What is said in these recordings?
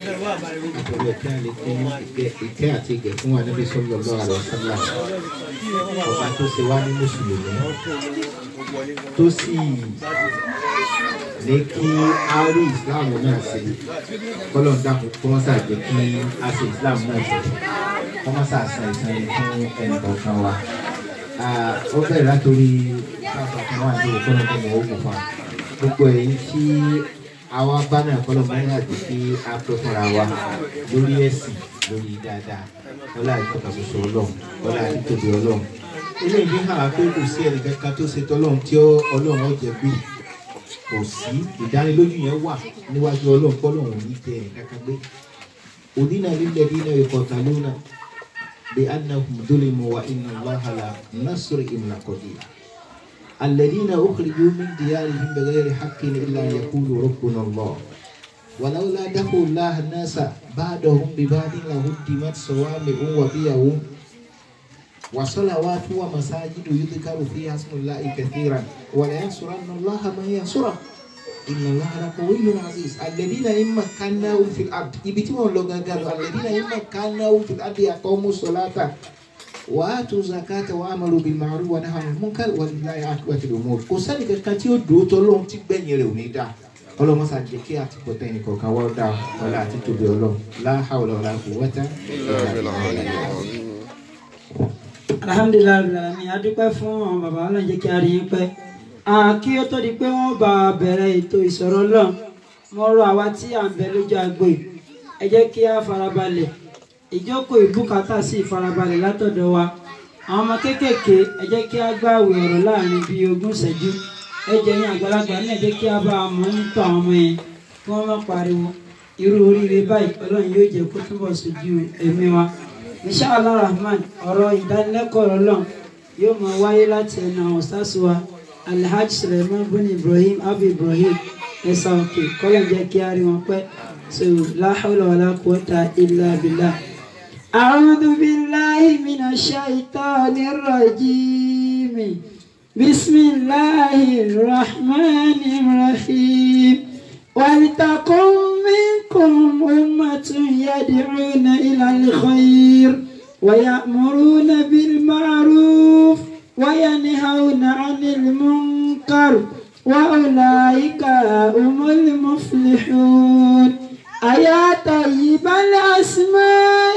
nítorí ọ̀kẹ́ àlékún ìkẹ́ àti ìgẹ̀ fún Ànábì sallallahu alaihi wasallam ọba tó ṣe wá ní mùsùlùmí tó sì ní kí a rí ìsìláàmù náà ṣe kọ́lọ̀ ń dàpọ̀ kó wọ́n ṣàjẹ́ kí a ṣe ìsìláàmù náà ṣe kó wọ́n ṣàṣà ìsàn yìí fún ẹnì kọ̀ọ̀kan wa. ó bẹ̀rẹ̀ látòrí káfà kan wà ní òkúrò tó mọ̀ ó kò fa gbogbo èyí tí àwa bá náà kọ́lọ̀ bá náà jẹ́ kí a pẹ́ fúnra wa lórí ẹ̀sìn lórí dáadáa wọ́lá ìtọ́ka ṣoṣo ọlọ́run wọ́lá ìtòbi ọlọ́run ilé ìdí hàn wá pé kò sí ẹnì kankan tó ṣe tọ́lọ́run tí ọlọ́run ọ̀jẹ̀ gbé kò sí ìdánilójú yẹn wà níwájú ọlọ́run kọ́lọ́run ní tẹ ẹ̀ kankan gbé òdínà lílẹ̀ dínà ìkọ̀tà lónà bí annahum dulimu wa inna allaha la nasri imna qadir الذين أخرجوا من ديارهم بغير حق إلا أن يقولوا ربنا الله ولولا دفع الله الناس بعدهم ببعض لهدمت صوامع وبيع وصلوات ومساجد يذكر فيها اسم الله كثيرا ولينصرن الله من ينصره إن الله لقوي عزيز الذين إن مكناهم في الأرض يبتمون لو قالوا الذين إن مكناهم في الأرض يقوموا الصلاة wàátù zakata wà amalu bil ma'ruf wa nahy anil munkar walillahi aqibatul umur kò sẹ́ni kankan tí ó dùn tó lóhun tí gbẹ̀yìn rẹ̀ ò ní dá ọlọ́mọ sàjẹ́ kí àti pọ̀tẹ́ ẹnì kọ̀ọ̀kan wọ́n dá ọlá àti tóbi ọlọ́run la hawla wala quwwata alhamdulilayi alami adúpẹ́ fún àwọn bàbá ọlọ́run jẹ́ kí a rí yín pẹ́ kí ó tó di pé wọ́n bá bẹ̀rẹ̀ ètò ìsọ̀rọ̀ lọ́n mo rọ àwa tí à ń bẹ lójú agbo yìí ẹ jẹ́ kí a farabalẹ̀ ìjókòó ìbùkátà sí ìfarabalẹ̀ látọ̀dọ̀ wa àwọn ọmọ kéékèèké ẹ jẹ́ kí a gbààwé ọ̀rọ̀ láàrin bíi ogún ìṣẹ́jú ẹ jẹ́ yín àgbàlagbà náà ẹ jẹ́ kí a bá a mọ̀ nítọ̀ àwọn ọmọ yẹn kí wọ́n má pariwo irú oríire báyìí ọlọ́run yóò jẹ́ kó túbọ̀ sójú ẹ̀mí wa inshallah rahman ọ̀rọ̀ ìdánilẹ́kọ̀ọ́ ọlọ́run yóò máa wáyé láti ẹnu àwọn sásù wa alhaji suleiman bin ibrahim abu ibrahim ẹ̀sà òkè kọ́lọ̀ jẹ́ kí a rí wọn pẹ́ so la hawla wala quwwata illa billah. أعوذ بالله من الشيطان الرجيم بسم الله الرحمن الرحيم ولتكن منكم أمة يدعون إلى الخير ويأمرون بالمعروف وينهون عن المنكر وأولئك هم المفلحون أيا طيب الأسماء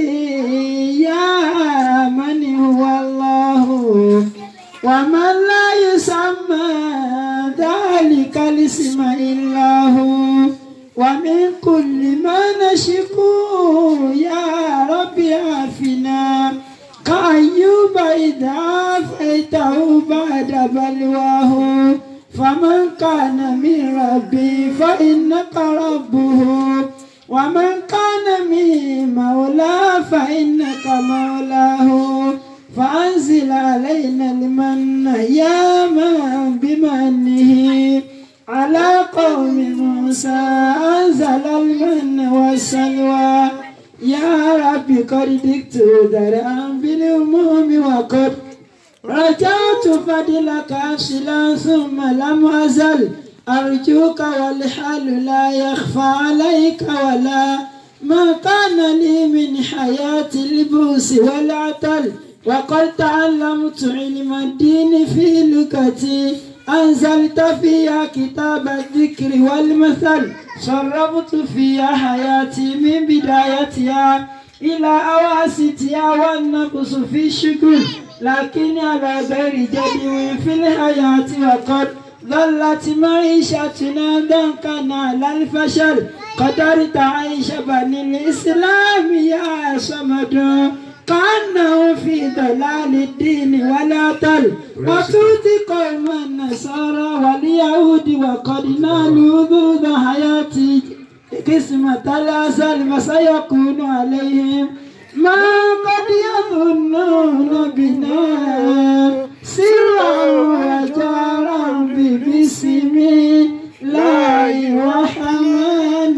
يا من هو الله ومن لا يسمى ذلك الاسم إلا هو ومن كل ما نشكو يا رب عافنا كأيوب إذا عافيته بعد بلواه فمن كان من ربي فإنك ربه ومن كان من مولاه فإنك مولاه فأنزل علينا المن يا من بمنه على قوم موسى أنزل المن والسلوى يا ربي قد دكت درعا بالأموم وقد رجعت فضلك أصلا ثم لم أزل أرجوك والحال لا يخفى عليك ولا ما كان لي من حياة البوس والعتل وقد تعلمت علم الدين في لغتي أنزلت فيها كتاب الذكر والمثل شربت فيها حياتي من بدايتها إلى أواسطها والنقص في الشكر لكن على غير جدوى في الحياة وقد ظلت معيشتنا ضنكا على الفشل قدرت عيش بني الإسلام يا صمد كأنه في ضلال الدين ولا تل وتؤتي قوم النصارى واليهود وقد نالوا ذوذ حياتي قسمة الأزل فسيكون عليهم ما قد يظنون بنا سرا وجارا ببسم الله الرحمن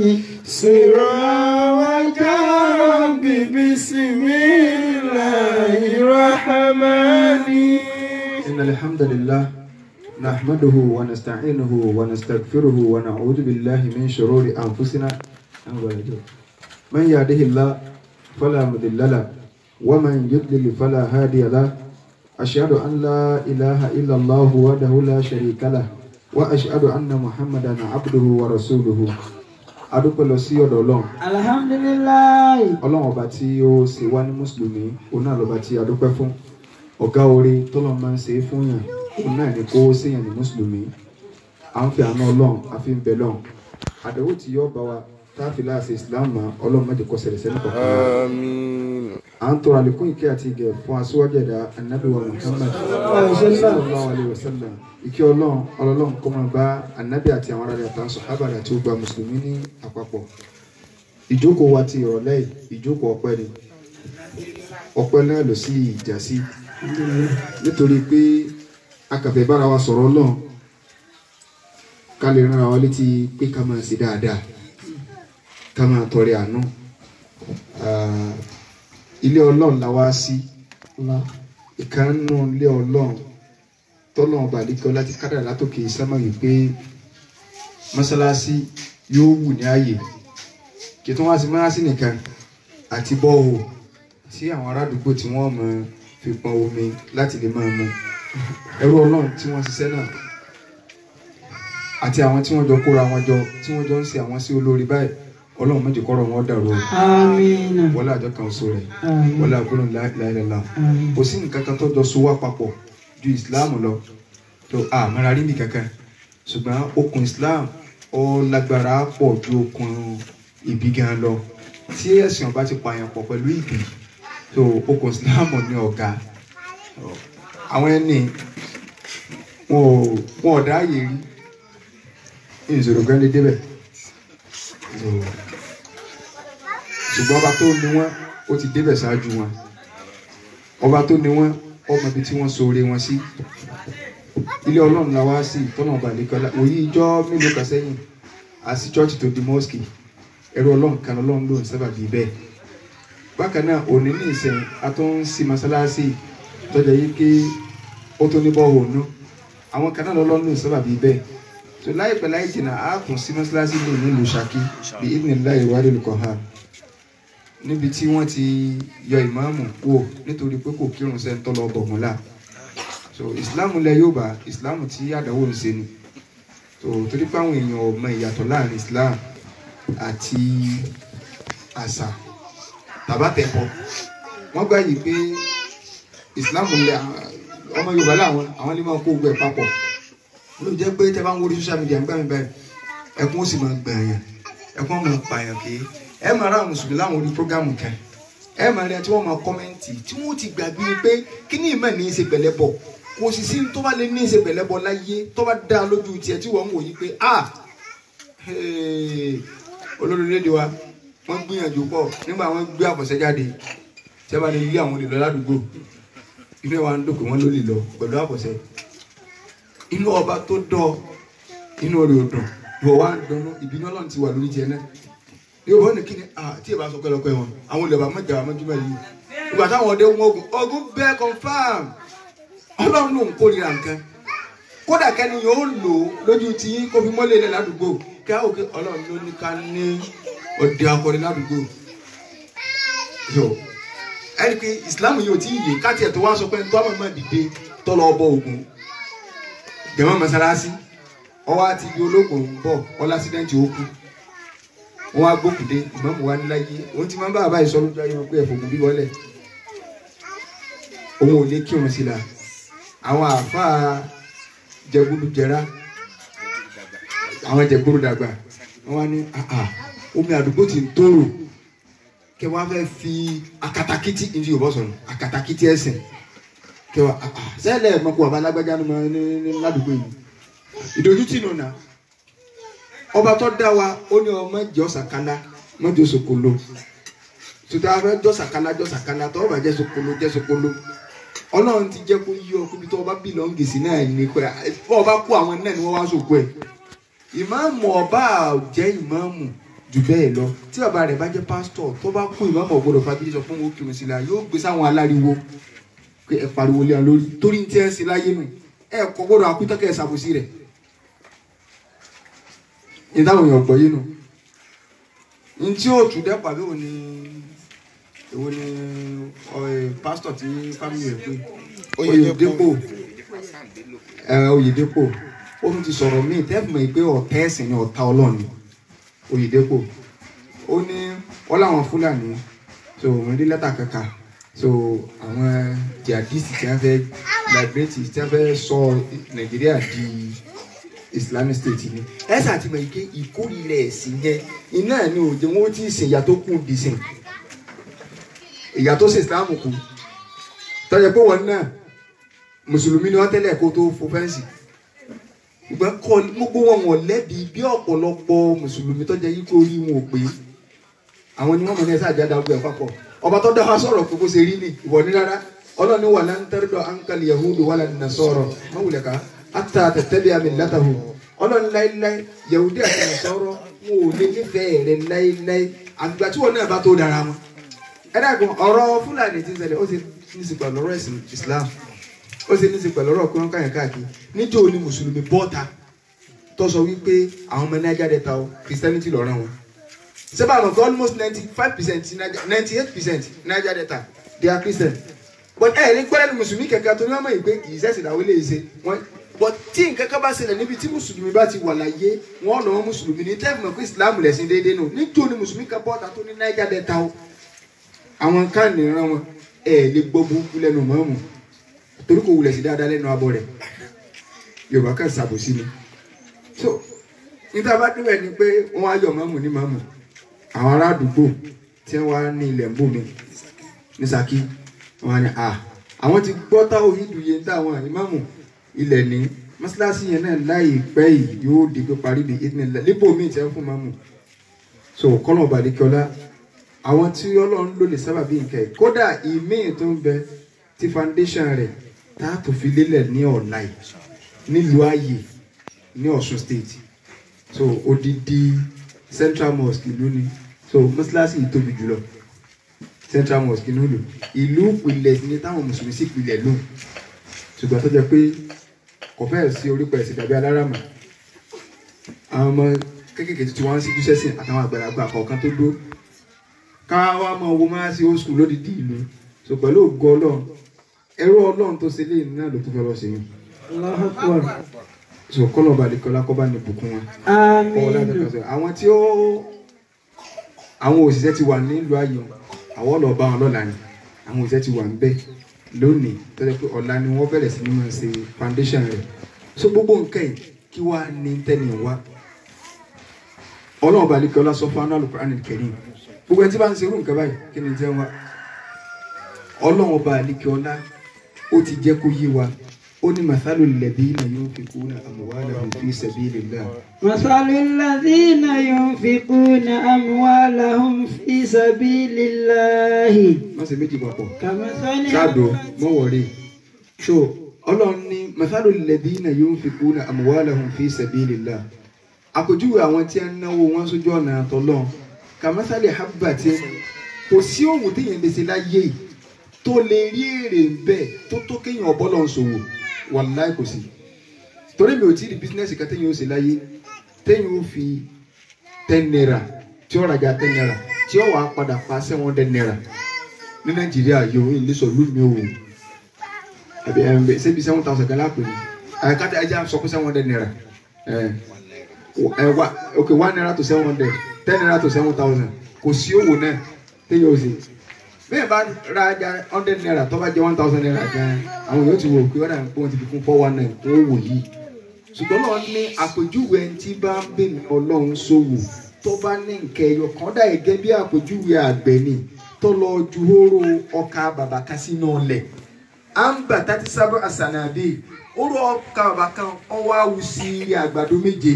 سرا وجارا ببسم الله الرحمن إن الحمد لله نحمده ونستعينه ونستغفره ونعوذ بالله من شرور أنفسنا من يهده الله فلا مضل له ومن يضلل فلا هادي له أشهد أن لا إله إلا الله وحده لا شريك له وأشهد أن محمدا عبده ورسوله adúpẹ́ lọ sí ọ̀dọ̀ ọlọ́run alhamdulilayi ọlọ́run ọba tí ó ṣe wá ní mùsùlùmí òun náà lọ́ba tí adúpẹ́ fún ọ̀gá orí tọ́lọ́ máa ń ṣe é fún yàn òun náà ní kó ṣèyàn ní mùsùlùmí à ń fi àánú ọlọ́run àfi ń bẹ lọ́run àdéhùn tí yóò bá wa táàfin láàṣẹ islam mọ́ ọlọ́run má jẹ́ kó ṣẹlẹ̀ sẹ́ni kankan wa. Àmín. à ń tọrọ àlékún ìkẹ́ àti ìgẹ̀ fún aṣíwájú ẹ̀dá anabi wa muhammad sallallahu alayhi wa sallam ìkẹ́ ọlọ́run ọlọ́run kó máa bá anabi àti àwọn aráàlú àtàwọn sọ̀hábà àti gbogbo mùsùlùmí ní àpapọ̀ ìjókòó wa ti ìrọ̀lẹ́ yìí ìjókòó ọpẹ́ ni ọpẹ́ náà lọ sí ìjà sí nítorí pé akàfẹ́ bára wa sọ̀rọ̀ ọlọ́run ká lè rán wa létí pé ká máa ṣe dáadáa ká máa tọrẹ àánú Ah, ilé ọlọ́run la wá sí ìkànnù ilé ọlọ́run tọ́lọ́run bàdíkọ́ láti kádàrá látòkè sámà wípé mọ́sálásí yóò wù ní ààyè kí tó wá sí mọ́sálásí nìkan àti bọ́ọ̀hù tí àwọn ará àdúgbò tí wọ́n mọ̀ fi pọn omi láti lè máa mu ẹrú ọlọ́run tí wọ́n ṣiṣẹ́ náà àti àwọn tí wọ́n jọ kóra wọn jọ tí wọ́n jọ ń ṣe àwọn sí olórí báyìí ọlọ́run méjì kọ́rọ̀ wọn dàrú o amina wọlé àjọ kan oṣù rẹ̀ Àmín. wọlé àgbọ̀nà láìláìlá Àmín. kò sí nǹkan kan tó jọ so wá papọ̀ ju islam lọ tó àmọ́ra rí mi kankan ṣùgbọ́n okùn islam ó lágbára pọ̀ ju okùn ìbí gan lọ tí ẹ̀sìn ọba ti pààyàn pọ̀ pẹ̀lú ìbí tó okùn islam ní ọ̀gá àwọn ẹni wọn ò wọn ò dáàyè rí ìṣòro gan lè débẹ̀ So, ṣùgbọ́n ọba tó ní wọn ó ti débẹ̀ ṣáájú wọn ọba tó ní wọn ọmọ ibi tí wọ́n ṣoore wọn sí ilé ọlọ́run la wá sí ìtọ́nà ọba àdékọ́lá òyì ìjọ mélòó kan sẹ́yìn àti chọ́ọ̀chì tó di mọ́ọ̀sì ẹ̀rọ ọlọ́run kan ọlọ́run ló ń sábà bíi bẹ́ẹ̀ bákan náà òní ní ìsẹ̀yìn a tó ń sí masalasi tọ́jà yìí pé ó tó ní bọ́ọ̀ ònú àwọn kan náà lọ́lọ́run ló ń sábà bíi bẹ́ẹ̀ tó láìpẹ́ láì jìnnà á kùn sí masalasi lè nílùú Ṣakí bí ìdílé ìwádìí olùkọ́ hàn níbi tí wọ́n ti yọ ìmáàmù kúò nítorí pé kò kírun sẹ́ńtọ́ lọ bọ̀gúnlá so ìsìláàmù lẹ yóò bá ìsìláàmù tí àdánwò ń ṣe ni so torí pé àwọn èèyàn ò mọ ìyàtọ̀ láàrin islam àti àṣà tàbátẹ̀pọ̀ wọ́n gbà yìí pé ìsìláàmù lẹ ọmọ yorùbá làwọn àwọn lè máa kó gbẹ papọ̀ ló jẹ́ pé tẹ́ bá ń wo orí social media ń gbà mí báyìí ẹkún ó sì máa gbàyàn ẹkún ó máa pààyàn kéé ẹ máa rà mùsùlùmí láwọn orí prógámù kan ẹ máa rí ẹ tí wọ́n máa kọ́mẹ́ǹtì tí wọ́n ti gbàgbé pé kí ní ìmọ̀ ní í ṣe pẹ̀lẹ́ bọ̀ kò sì sí tó bá lè ní í ṣe pẹ̀lẹ́ bọ̀ láyé tó bá dá lójú tiẹ̀ tí wọ́n ń wò yí pé ah olórí rédíò wa wọ́n gbìyànjú pọ̀ nígbà wọ́n gbé àfọ̀ṣẹ́ jáde tí a bá lè lé àwọn olè lọ ládùúgbò inú ẹ̀ wá ń dòkè wọ́n ló lè lọ pẹ̀lú àfọ̀ṣẹ́ inú ọba tó dọ̀ inú rẹ̀ ò dùn ìwọ wá ń dùnnú ìbínú ọlọ́run ti wà lórí tiẹ̀ náà yóò bọ́ ní kíni ah tí ì bá sọ pẹ́lọpẹ́ wọn àwọn olè bá mọ̀jà wà mọ́júmọ́ yìí ìgbà táwọn ọdẹ wọn ogun ogun bẹ́ẹ̀ confam ọlọ́run ló ń kórìíra nǹkan kódà kẹ́ni yóò lò ó lójú tí kó fi mọ́lẹ̀ ilẹ̀ ládùúgbò kí á òkè ọlọ́run ló ní ká ní ọdẹ akọrin ládùúgbò so ẹni pé islam yóò tí ì yé káàtì ẹ̀ tó wá sọ pé tó àmọ́ máa dìde tó lọ bọ ogun jẹ̀mọ́ mọ́sálásí ọwọ́ àti ibi ológun ń bọ̀ ọlásídẹ́ǹtì ó kú wọn wá gbókùdé ìmọ̀mù wa níláyé òun ti máa ń bá àbá ìsọ lójú ayé wọn pé ẹ̀fọ́ ògùn bí wọlé òun ò lè kírun sí la àwọn àáfàá jẹgúdú jẹrá àwọn jẹgúdú dàgbà wọn wá ní àà omi àdúgbò ti ń tóró kẹ wá fẹ́ fi akatakiti ní Yorùbá sọ̀rọ̀ akatakiti ẹ̀sìn kẹ wá àà sẹ́lẹ̀ mọ̀kú bàbá alágbájá ní ní ládùúgbò yìí ìdójútì nù náà ọba tó dá wa ó ní ọmọ jọ sàkálà mọjọ sokolo tuntun afẹ jọ sàkálà jọ sàkálà tó ọba jẹ sokolo jẹ sokolo Ọlọ́run ti jẹ kó yí ọ kóbi tó ọba bí lọ ń gèsè náà ní kọ ẹ ọba kó àwọn náà ni wọn wá sòkò ẹ ìmáàmù ọba jẹ ìmáàmù jù bẹ́ẹ̀ lọ tí bàbá rẹ̀ bá jẹ́ pásítọ̀ tó bá kú ìmáàmù ọ̀gbọ́dọ̀ fagídí sọ fún wọn kírun sí la yóò gbé sáwọn aláriwo pé ẹ pariwo lé wọn lórí torí ní tí ẹ ń ṣe láyé nù ẹ kò gbọ́dọ̀ akútọ́kẹ́ ẹ ṣàbòsí rẹ̀ ní táwọn èèyàn gbọ́ yé nu n tí ó tù dẹ́pọ̀ àbí òní èwo ni pásítọ̀ tí fámìlì rẹ̀ pé Oyèdépò ẹ Oyèdépò ó tún ti sọ̀rọ̀ míì tẹ́fùmọ̀ yìí pé ọ̀tá ẹ̀sìn ni ọ̀tá ọlọ́run ni Oyèdépò ó ní wọ́n láwọn Fúlàní so òun rí lẹ́tà kankan so àwọn jihadist tí wọ́n fẹ́ liberate tí wọ́n fẹ́ sọ Nàìjíríà di Islamic State ni ẹ ṣàtìmọ̀ yìí pé ìkórìíra ẹ̀sìn yẹn iná ni òjò wọn ó ti sìn ìyá tó kù dì sìn ìyá tó sìn Islam kù tọ́jà pé wọn náà mùsùlùmí ni wọ́n tẹ́lẹ̀ kó tó fo fẹ́ǹsì ṣùgbọ́n kọ́ gbogbo wọn wọ̀n lẹ́bi bí ọ̀pọ̀lọpọ̀ mùsùlùmí tọ́jà yìí kó rí wọn ò pé àwọn ni wọ́n mọ̀ ní ẹ̀sẹ̀ àjáda ọgbẹ́ papọ̀ ọba tó dá wa sọ̀rọ̀ pé kó ṣe rí ni ìwọ ní rárá ọlọ́ni wà lá ń tẹ́rọ̀dọ̀ ankali yahudu wà lánàá sọ̀rọ̀ mọ̀wulẹ̀ ká ata tẹ̀tẹ̀lẹ̀ àmì látàhù ọlọ́ni láíláí yahudi àti nasọ̀rọ̀ wọn ò lè nífẹ̀ẹ́ rẹ̀ láíláí àgbà tí wọn náà bá tó dára wọn. ẹ dàgbọ́n ọ̀rọ̀ fúlàní ti ṣẹlẹ̀ ó ti ní sí pẹ̀lú ọ̀rọ̀ ẹ̀sìn islam ó ti ní sí pẹ̀lú ọ̀rọ̀ kúrọ́n káyàn káàkiri níjó ni mùsùlùmí bọ́ta tó sọ wípé àwọn ọmọ Niger Delta o christianity lọ́ràn wọn sẹ́bà àmọ̀ pé almost ninety five percent ninety eight percent Niger Delta they are christian but ẹ̀ ní gbọ́dọ̀ ní mùsùlùmí kẹ̀kẹ́ tó ní wọ́n mọ̀ yìí pé kì í sẹ́sìn àwọn eléyìí ṣe wọ́n but tí nǹkan kan bá ṣẹlẹ̀ níbi tí mùsùlùmí bá ti wà láyé wọ́n lọ́wọ́ mùsùlùmí ní tẹ́ẹ̀mù pé islam lẹ̀sìn déédéé nù níjó ni mùsùlùmí kan bọ́ta tó ní Niger Delta o àwọn káàní ran wọn ẹ lè gbọ́ burúkú lẹ́nu mọ́ọ̀mù torí kò wulẹ̀ sí dáadáa lẹ́nu abọ́ rẹ̀ yorùbá kan ṣàbòsí ni so níta bá débẹ̀ ni pé wọ́n á yọ mọ́ọ̀mù ní mọ́ọ̀mù àwọn ará àdúgbò tí wọ́n wá ní ilẹ̀ ń bò mí ní Ṣakí wọ́n á ní à àwọn ti gbọ́ táwọn ìdùyẹ ń táwọn ìmáàmù ilẹ̀ ní mọ́ṣáláṣí yẹn náà láìpẹ́ yìí yóò di pé parí bí ìdílé lípò míì tẹ́ fún mọ́ọ̀mù so kọ́nà ọ̀bàdìkọ́lá àwọn tí ọlọ́run ló lè sábà bí nǹkan ẹ̀ kódà ìmíì tó ń bẹ ti foundation rẹ̀ tá a tó fi lélẹ̀ ní ọ̀la yìí nílùú ayé ní Ọ̀ṣun state so odidi central mosque ìlú ni so mọ́sálásí yìí tóbi jùlọ central mosque nílùú ìlú ìpìlẹ̀ ní táwọn mùsùlùmí sì pilẹ̀ lóhùn ṣùgbọ́n tó jẹ́ pé kò fẹ́ẹ̀ sí orípa ẹ̀sìn tàbí aláràmà àwọn ọmọ kéékèèké tó ti wá ń síjú sẹ́sìn àtàwọn àgbàlagbà kọ̀ọ̀kan tó dó ká wá máa wo máa ṣe old school lódìdí ìlú so pẹ̀lú ògo ọlọ́run ẹrú ọlọ́run tó ṣe léyìn náà ló tún fẹ́ lọ sí yìí Allahu Akbar. so kọ́lọ̀ balẹ̀kọ́lá kọ́ bá ní bùkún wọn. Kọ́ láti Àmín. kọ́ sọ. àwọn tí ó àwọn òṣìṣẹ́ ti wà nílùú ayọ̀ àwọn lọ bá wọn lọ́la ni àwọn òṣìṣẹ́ ti wà ń bẹ̀ lónìí tó jẹ́ pé ọ̀la ni wọ́n bẹ̀rẹ̀ sí ní máa ṣe foundation rẹ̀ so gbogbo nǹkan yìí kí wàá ní tẹ́ni wá ọlọ́run balẹ̀kọ́lá sọ fún anáàlú Qur'an al-Karim gbogbo ẹni tí bá ń ṣe irú nǹkan báyìí kí ni jẹ́ wá ọlọ́run ọba àlekèọlá ó ti jẹ́ kó yé wa ó ní mathalu alladhina yunfiquna amwalahum fi sabilillah مثل الذين ينفقون أموالهم في سبيل الله má ṣe méjì papọ̀ كمثل ṣáàdó mọ́wọ́rẹ́ so ọlọ́run ní mathalu alladhina yunfiquna amwalahum fi sabilillah àpèjúwe àwọn tí ń náwó wọn sójú ọ̀nà àtọ́lọ́ kamathali habbatin kò sí òwò téèyàn lè ṣe láyé yìí tó lè rí èrè ń bẹ tó tó kéèyàn ọ̀bọ́lọ̀ ń ṣòwò wàláì kò sí torí mi ò tí ì rí bísínẹ́sì kan téèyàn ó ṣe láyé téèyàn ó fi ten naira tí ó rajà ten naira tí ó wàá padà pa seven hundred naira ní nàìjíríà yóò ń lè sọ lómi o àbí ẹ̀ ń bẹ ṣébi seven thousand kan lápè ní àyíkáta ẹja sọ pé seven hundred naira ẹ̀ ẹ̀ wá ok one naira to seven hundred ten naira to seven thousand kò sí òwò náà téèyàn ó ṣe bẹ́ẹ̀ bá ra ajá hundred naira tó bá jẹ́ one thousand naira gan àwọn yóò ti wò pé ọ̀dà nǹkan ti fi kún four one nine kún owó yìí ṣùgbọ́n náà ní àpèjúwe ẹni tí bá ń bèmí ọlọ́run ṣòwò tó bá ní nǹkan ẹyọ kan dà gẹ́gẹ́ bí àpèjúwe àgbẹ̀ ni tó lọ ju hóró ọkà bàbà kan sínú ọlẹ̀ à ń bà tàti sábà àṣànàbí hóró ọkà bàbà kan ọwọ́ àwù sí ilé àgbàdo méje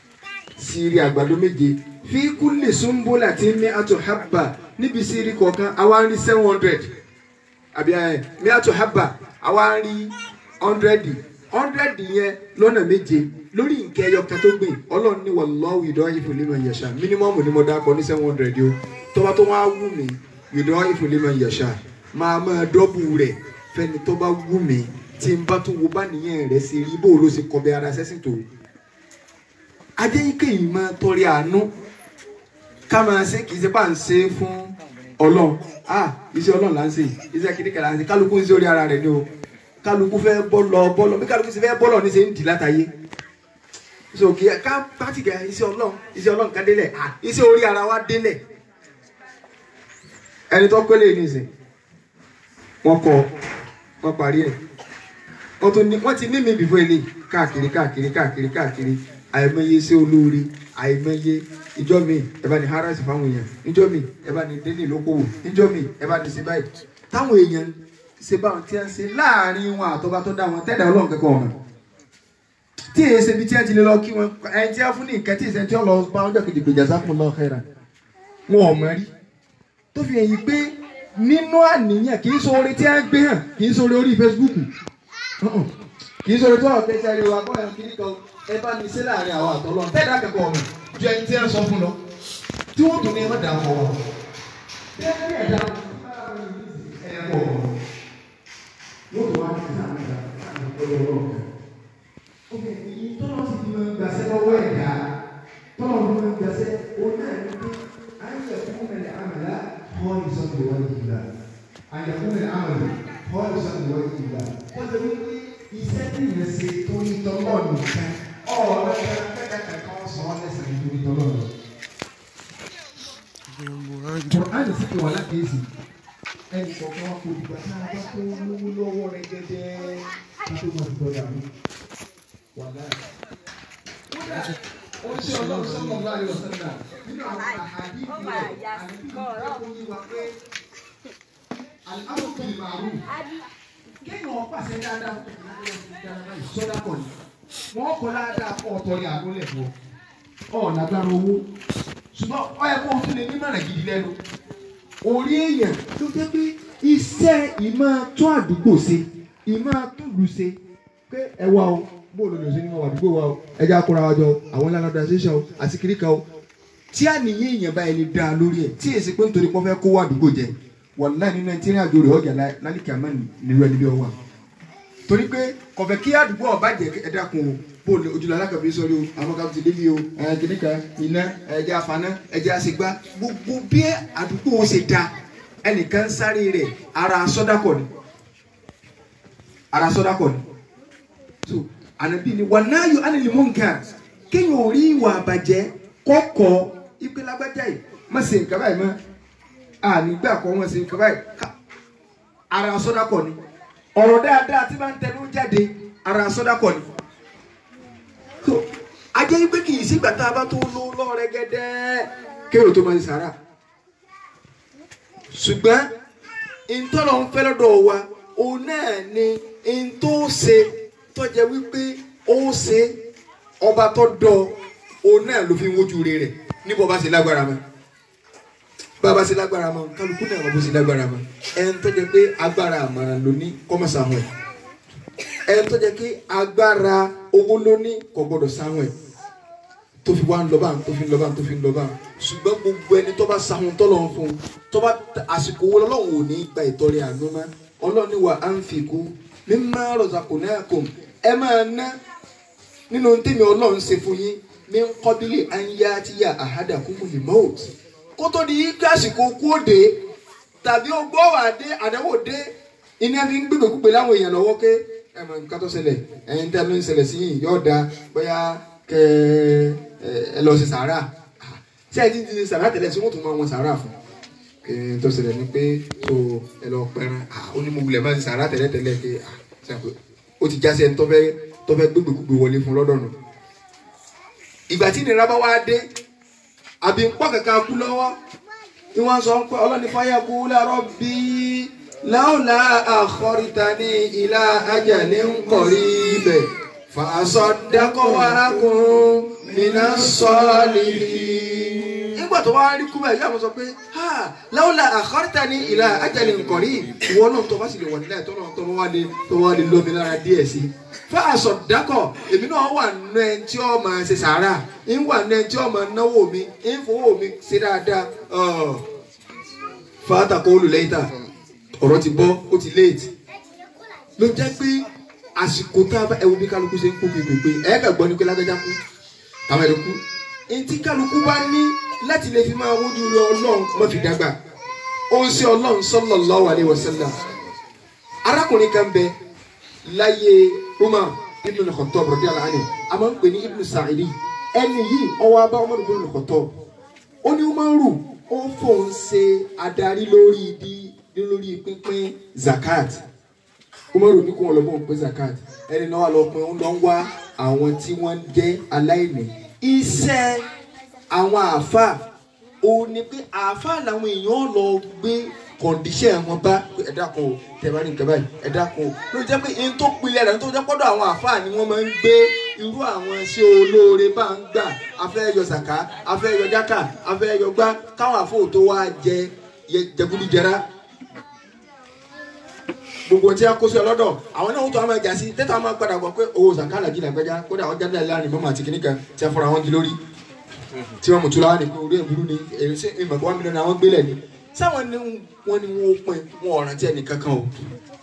sí ilé àgbàdo méje fi kulli sumbulatin mi'atu habba níbi sírí kọ̀ọ̀kan àwa ń rí seven hundred àbí ẹ mi'atu habba àwa ń rí hundred hundred yẹn lọ́nà méje lórí nǹkan ẹyọ kan tó gbìn ọlọ́run ní wallahu yudaifu liman yasha mínímọ́mù ni mo dákọ ní seven hundred o tó bá tó wá wù mí yudaifu liman yasha máa máa dọ́bù rẹ̀ fẹ́ni tó bá wù mí tí n bá tún wo bá nìyẹn rẹ̀ ṣe rí bó ló ṣe kọ́ bí ara sẹ́sìn tó adéyíké yìí máa tọrẹ àánú ká máa ṣe kì í ṣe pà ń ṣe fún ọlọ́run ah iṣẹ́ ọlọ́run là ń ṣe iṣẹ́ kìnnìkan là ń ṣe kálukú ń ṣe orí ara rẹ̀ ni o kálukú fẹ́ bọ́ lọ bọ́ lọ bí kálukú ṣe fẹ́ bọ́ lọ ní ṣe ń dì látàyé so kì í ká pàtì kẹ iṣẹ́ ọlọ́run iṣẹ́ ọlọ́run ká délẹ̀ ah iṣẹ́ orí ara wa délẹ̀ ẹni tó kọ́lé ní ìsìn wọ́n kọ́ wọ́n parí ẹ̀ wọ́n tún ní wọ́n ti ní mi bìfọ́ ilé káàkiri káàkiri káàkiri káàkiri àìmọye iṣẹ́ olóore àìmọye ìjọ mi ẹ bá ní harasi fáwọn èèyàn níjọ mi ẹ bá ní délé lókòwò níjọ mi ẹ bá ní ṣe báyìí táwọn èèyàn ṣe báwọn tí wọ́n ṣe láàrin wọn àtọ́ba tó dá wọn tẹ́lẹ̀ ọlọ́run kẹ́kọ̀ọ́ ọ̀nà tí èyí ṣe bí tí wọ́n ti lè lọ kí wọn ẹni tí wọ́n fún ní nǹkan tí ìṣẹ́ tí wọ́n lọ bá wọn jọ kejì gbèjà sáfún lọ kẹ́ra wọn ò mọ rí tó fi hàn yí pé nínú àníyàn kì í sọ orin tí wọ́n gbé hàn kì í sọ orin orí Facebook Uh-uh. kì í sọ orin tó ọ̀tẹ́ tí a lè wà kọ́ ẹ̀ kiri kan ẹ bá ní sí láàrin àwọn àtọ́lọ́ tẹ́lẹ̀ akẹ́kọ̀ọ́ ọ̀nà ju ẹni tí wọ́n sọ fún lọ tí wọ́n tún ní ẹ má dà wọ́n wọ́n tẹ́lẹ̀ ẹ̀dá ẹ̀kọ́ wọ́n tó wá ní sáà nígbà láti ọ̀pọ̀lọpọ̀ ọ̀rọ̀ ok ìyí tọ́lọ́ sì ti máa ń gbàsẹ́ lọ́wọ́ ẹ̀dá tọ́lọ́ ló máa ń gbàsẹ́ òun náà ní pé ayé ẹ̀kú mẹ́lẹ̀ àmàlà họ́ ìsọ̀tò wọ́n yìí gbà ayé ẹ̀kú mẹ́lẹ̀ àmàlà họ́ ìsọ̀tò wọ́n yìí gbà wọ́n ti wí pé iṣẹ́ tí ìyẹn ṣe tó ní tọ́lọ́ nìkan ọ̀ọ́dọ́ kẹ́kẹ́ kan sọ ọ́ lẹ́sẹ̀ nítorí tọ́lọ́ nìkan. Kùránì sì ti wà lákèésì ẹnì kọ̀ọ̀kan wa kò dìgbà tá a bá tó lówó lọ́wọ́ rẹ gẹ́gẹ́ ká tó máa dùgbọ́ dàrú. Wàlá. Kódà ó ṣe ọlọ́run sọ́nà ọ̀gá rẹ̀ ọ̀sán náà nínú àwọn àhàdí ìlú rẹ̀ àti ìjọba kò yí wa pé àlùkò ìmàrú kéèyàn pàṣẹ dáadáa sọ́dá kọ̀ ni wọ́n kọ́ dáadáa kọ́ ọ̀tọ̀ ní àgọ́lẹ̀ fún ọ ọ̀ lágbára owó ṣùgbọ́n ọ yẹ kó o tún lè ní mọ̀nà gidi lẹ́nu orí èèyàn tó jẹ́ pé iṣẹ́ ìmọ̀ tún àdúgbò ṣe ìmọ̀ túlù ṣe pé ẹ wá o bó ló lè ṣe ní wọn àdúgbò wa o ẹ jẹ́ akóra wa jọ àwọn ńlá lọ́dọ̀ ṣẹṣẹ o àti kíríkà o tí àníyàn èèyàn báyìí lè dá lórí ẹ̀ tí èsì pé nítorí pọ́n fẹ́ kó wà àdúgbò jẹ wàláì nínú ẹni tí ìrìn àjò rẹ̀ ọjà lálìkì àmọ́ nílùú ẹni bí ọ wà torí pé kọ̀fẹ́ kí àdúgbò ọba jẹ ẹ dákun o bó lè ojúlọ alákàbí sọrí o àwọn kan ti débi o ẹ kìnnìkà iná ẹjẹ afaná ẹjẹ àṣegbá gbogbo bí àdúgbò ó ṣe da ẹnìkan sáré rẹ̀ ara sọdakọ ni ara sọdakọ ni so ànábì ni wà náà yọ ánìlì mọǹkà kéèyàn ò rí ìwà àbàjẹ́ kọkọ ìpè lágbájá yìí má ṣe nǹkan báyìí mọ́ ànígbà kọ wọn ṣe nǹkan báyìí ara sọdakọ ni ọ̀rọ̀ dáadáa tí máa ń tẹnu jáde ara sọdakọ ni so ajẹ́ yín pé kì í sígbà tá a bá tó ló lọ́ọ̀rẹ́ gẹ́dẹ́ kéwò tó máa ń sàrà ṣùgbọ́n ìtọ́lọ̀ ń fẹ́ lọ́dọ̀ wa òun náà ni ìtò ṣe tọ́jẹ́ wípé ó ṣe ọba tó dọ̀ òun náà ló fi ń wojú rẹ̀ níbo bá ṣe lágbára mọ́ bàbá ṣe lágbára mọ́ kálukú náà bó ṣe lágbára mọ́ ẹni tó jẹ́ pé agbára àmàrà ló ní kọ́mọ̀sá wọn ẹ̀ ẹni tó jẹ́ pé agbára owó ló ní kò gbọdọ̀ sáwọn ẹ̀ tó fi wá ń lọ bá ń tó fi ń lọ bá ń tó fi ń lọ bá ń ṣùgbọ́n gbogbo ẹni tó bá sáwọn tọ́lọ̀ ń fún un tó bá àsìkò owó lọ́wọ́ ò ní gba ìtọ́rẹ àánú mọ́ ọlọ́ni wa á ń fi kú mímá rọ̀zàkùn náà kò ẹ máa ná nínú tèmi ọlọ́run ṣe fún yín mi ń kọ́bílì àyà tí yà àhádà kún mú lèmọ́ọ̀t kó tó di kí àsìkò kú òde tàbí ogbó wà dé àdáwò dé iná fi ń gbégbé kúpe láwọn èèyàn lọ́wọ́ ké ẹ mọ nǹkan tó ṣẹlẹ̀ ẹ̀yin tí a ló ń ṣẹlẹ̀ sí yìí yóò da bóyá kẹ ẹ lọ sí sàárà tí ẹ ti ti ṣe sàárà tẹ́lẹ̀ sí wọ́n tún máa wọn sàárà fún kí n tó ṣẹlẹ̀ ni pé so ẹ lọ pẹran ó ní mo wulẹ̀ máa ń sàárà tẹ́lẹ̀ tẹ́lẹ̀ pé ó ti jásí ẹni tó fẹ́ tó fẹ́ gbégbé kúpe wọlé fún lọ́dọ̀ nù ìgbà tí ìnira bá wá dé àbí ń pọ̀ kankan kú lọ́wọ́ ni wọ́n sọ pé ọlọ́ni fáyà kú lárọ́ bíi láwùlà àkọ́rìtàní ìlà ajalè ń kọ̀rí ibẹ̀ fàṣọdákọ̀ wàrákùn nínà sọ́ọ̀lì. nígbà tó wá rí kúbẹ̀ yóò sọ pé láwùlà àkọ́rìtàní ìlà ajalè ń kọ̀rí ìwọ náà tó bá sì lè wọ̀ nílẹ̀ tó náà tó wá lè tó wá lè lómi lára díẹ̀ sí. fàṣọdákọ̀ èmi náà wà nù ẹ tí ó máa ṣe sàárà ń wà nù ẹ tí ó máa náwó mi ń fowó mi ṣe dáadáa. fàtàkọ́ olùlẹ́yìn tà ọ̀rọ̀ ti bọ́ ó ti léètì ló jẹ́ pé àsìkò tá a bá ẹ̀wù bí kálukú ṣe ń kú pépépé ẹ̀ kà gbọ́ ni pé lágbájá kú àwọn ẹ̀rọ kú etí kálukú bá ní láti lè fi máa wójú rẹ ọlọ́run má fi dàgbà ó ń ṣe ọlọ́run sallallahu alaihi wasallam arákùnrin kan bẹ láyé Umar ibn al-Khattab radiyallahu anhu a máa ń pè ní ibn Sa'idi ẹni yìí ọwọ́ abá Umar ibn al-Khattab ó ní Umaru ó fòun ṣe adarí lórí di lórí pínpín zakat Umaru ní kó wọn lọ bọ̀ ń pín zakat ẹni náà wà lọ pín ń lọ ń wá àwọn tí wọ́n jẹ́ aláìní iṣẹ́ àwọn àáfàá òun ni pé àáfàá làwọn èèyàn lọ gbé kọ̀ǹdíṣẹ̀ wọn bá pé ẹ dákun o tẹ bá ní nǹkan báyìí ẹ dákun o ló jẹ́ pé ihun tó pilẹ̀ rẹ̀ tó jẹ́ pọ́dọ̀ àwọn àáfàá ni wọ́n máa ń gbé irú àwọn iṣẹ́ olóore bá ń gbà afẹ́ yọ sàká afẹ́ yọ jákà afẹ́ yọ gbá káwọn àfọ̀ tó wá jẹ jẹgúdújẹrá gbogbo tí a kó sí ọlọ́dọ̀ àwọn náà tó a máa jà sí tẹ́tà máa padà gbọ́ pé owó sàkálà jìnnà gbẹ́já kódà ọjà náà láàrin mọ́mọ́ àti kìnìkan tí a fọ́ra wọn di lórí tí wọ́n mú tula wá ní pé orí ìbúrú ni èrè sí ìmọ̀ kí wọ́n mílíọ̀nù àwọn gbélé ni sáwọn ni wọ́n ni wọ́n pin wọn ọ̀ràn tí ẹnì kankan o.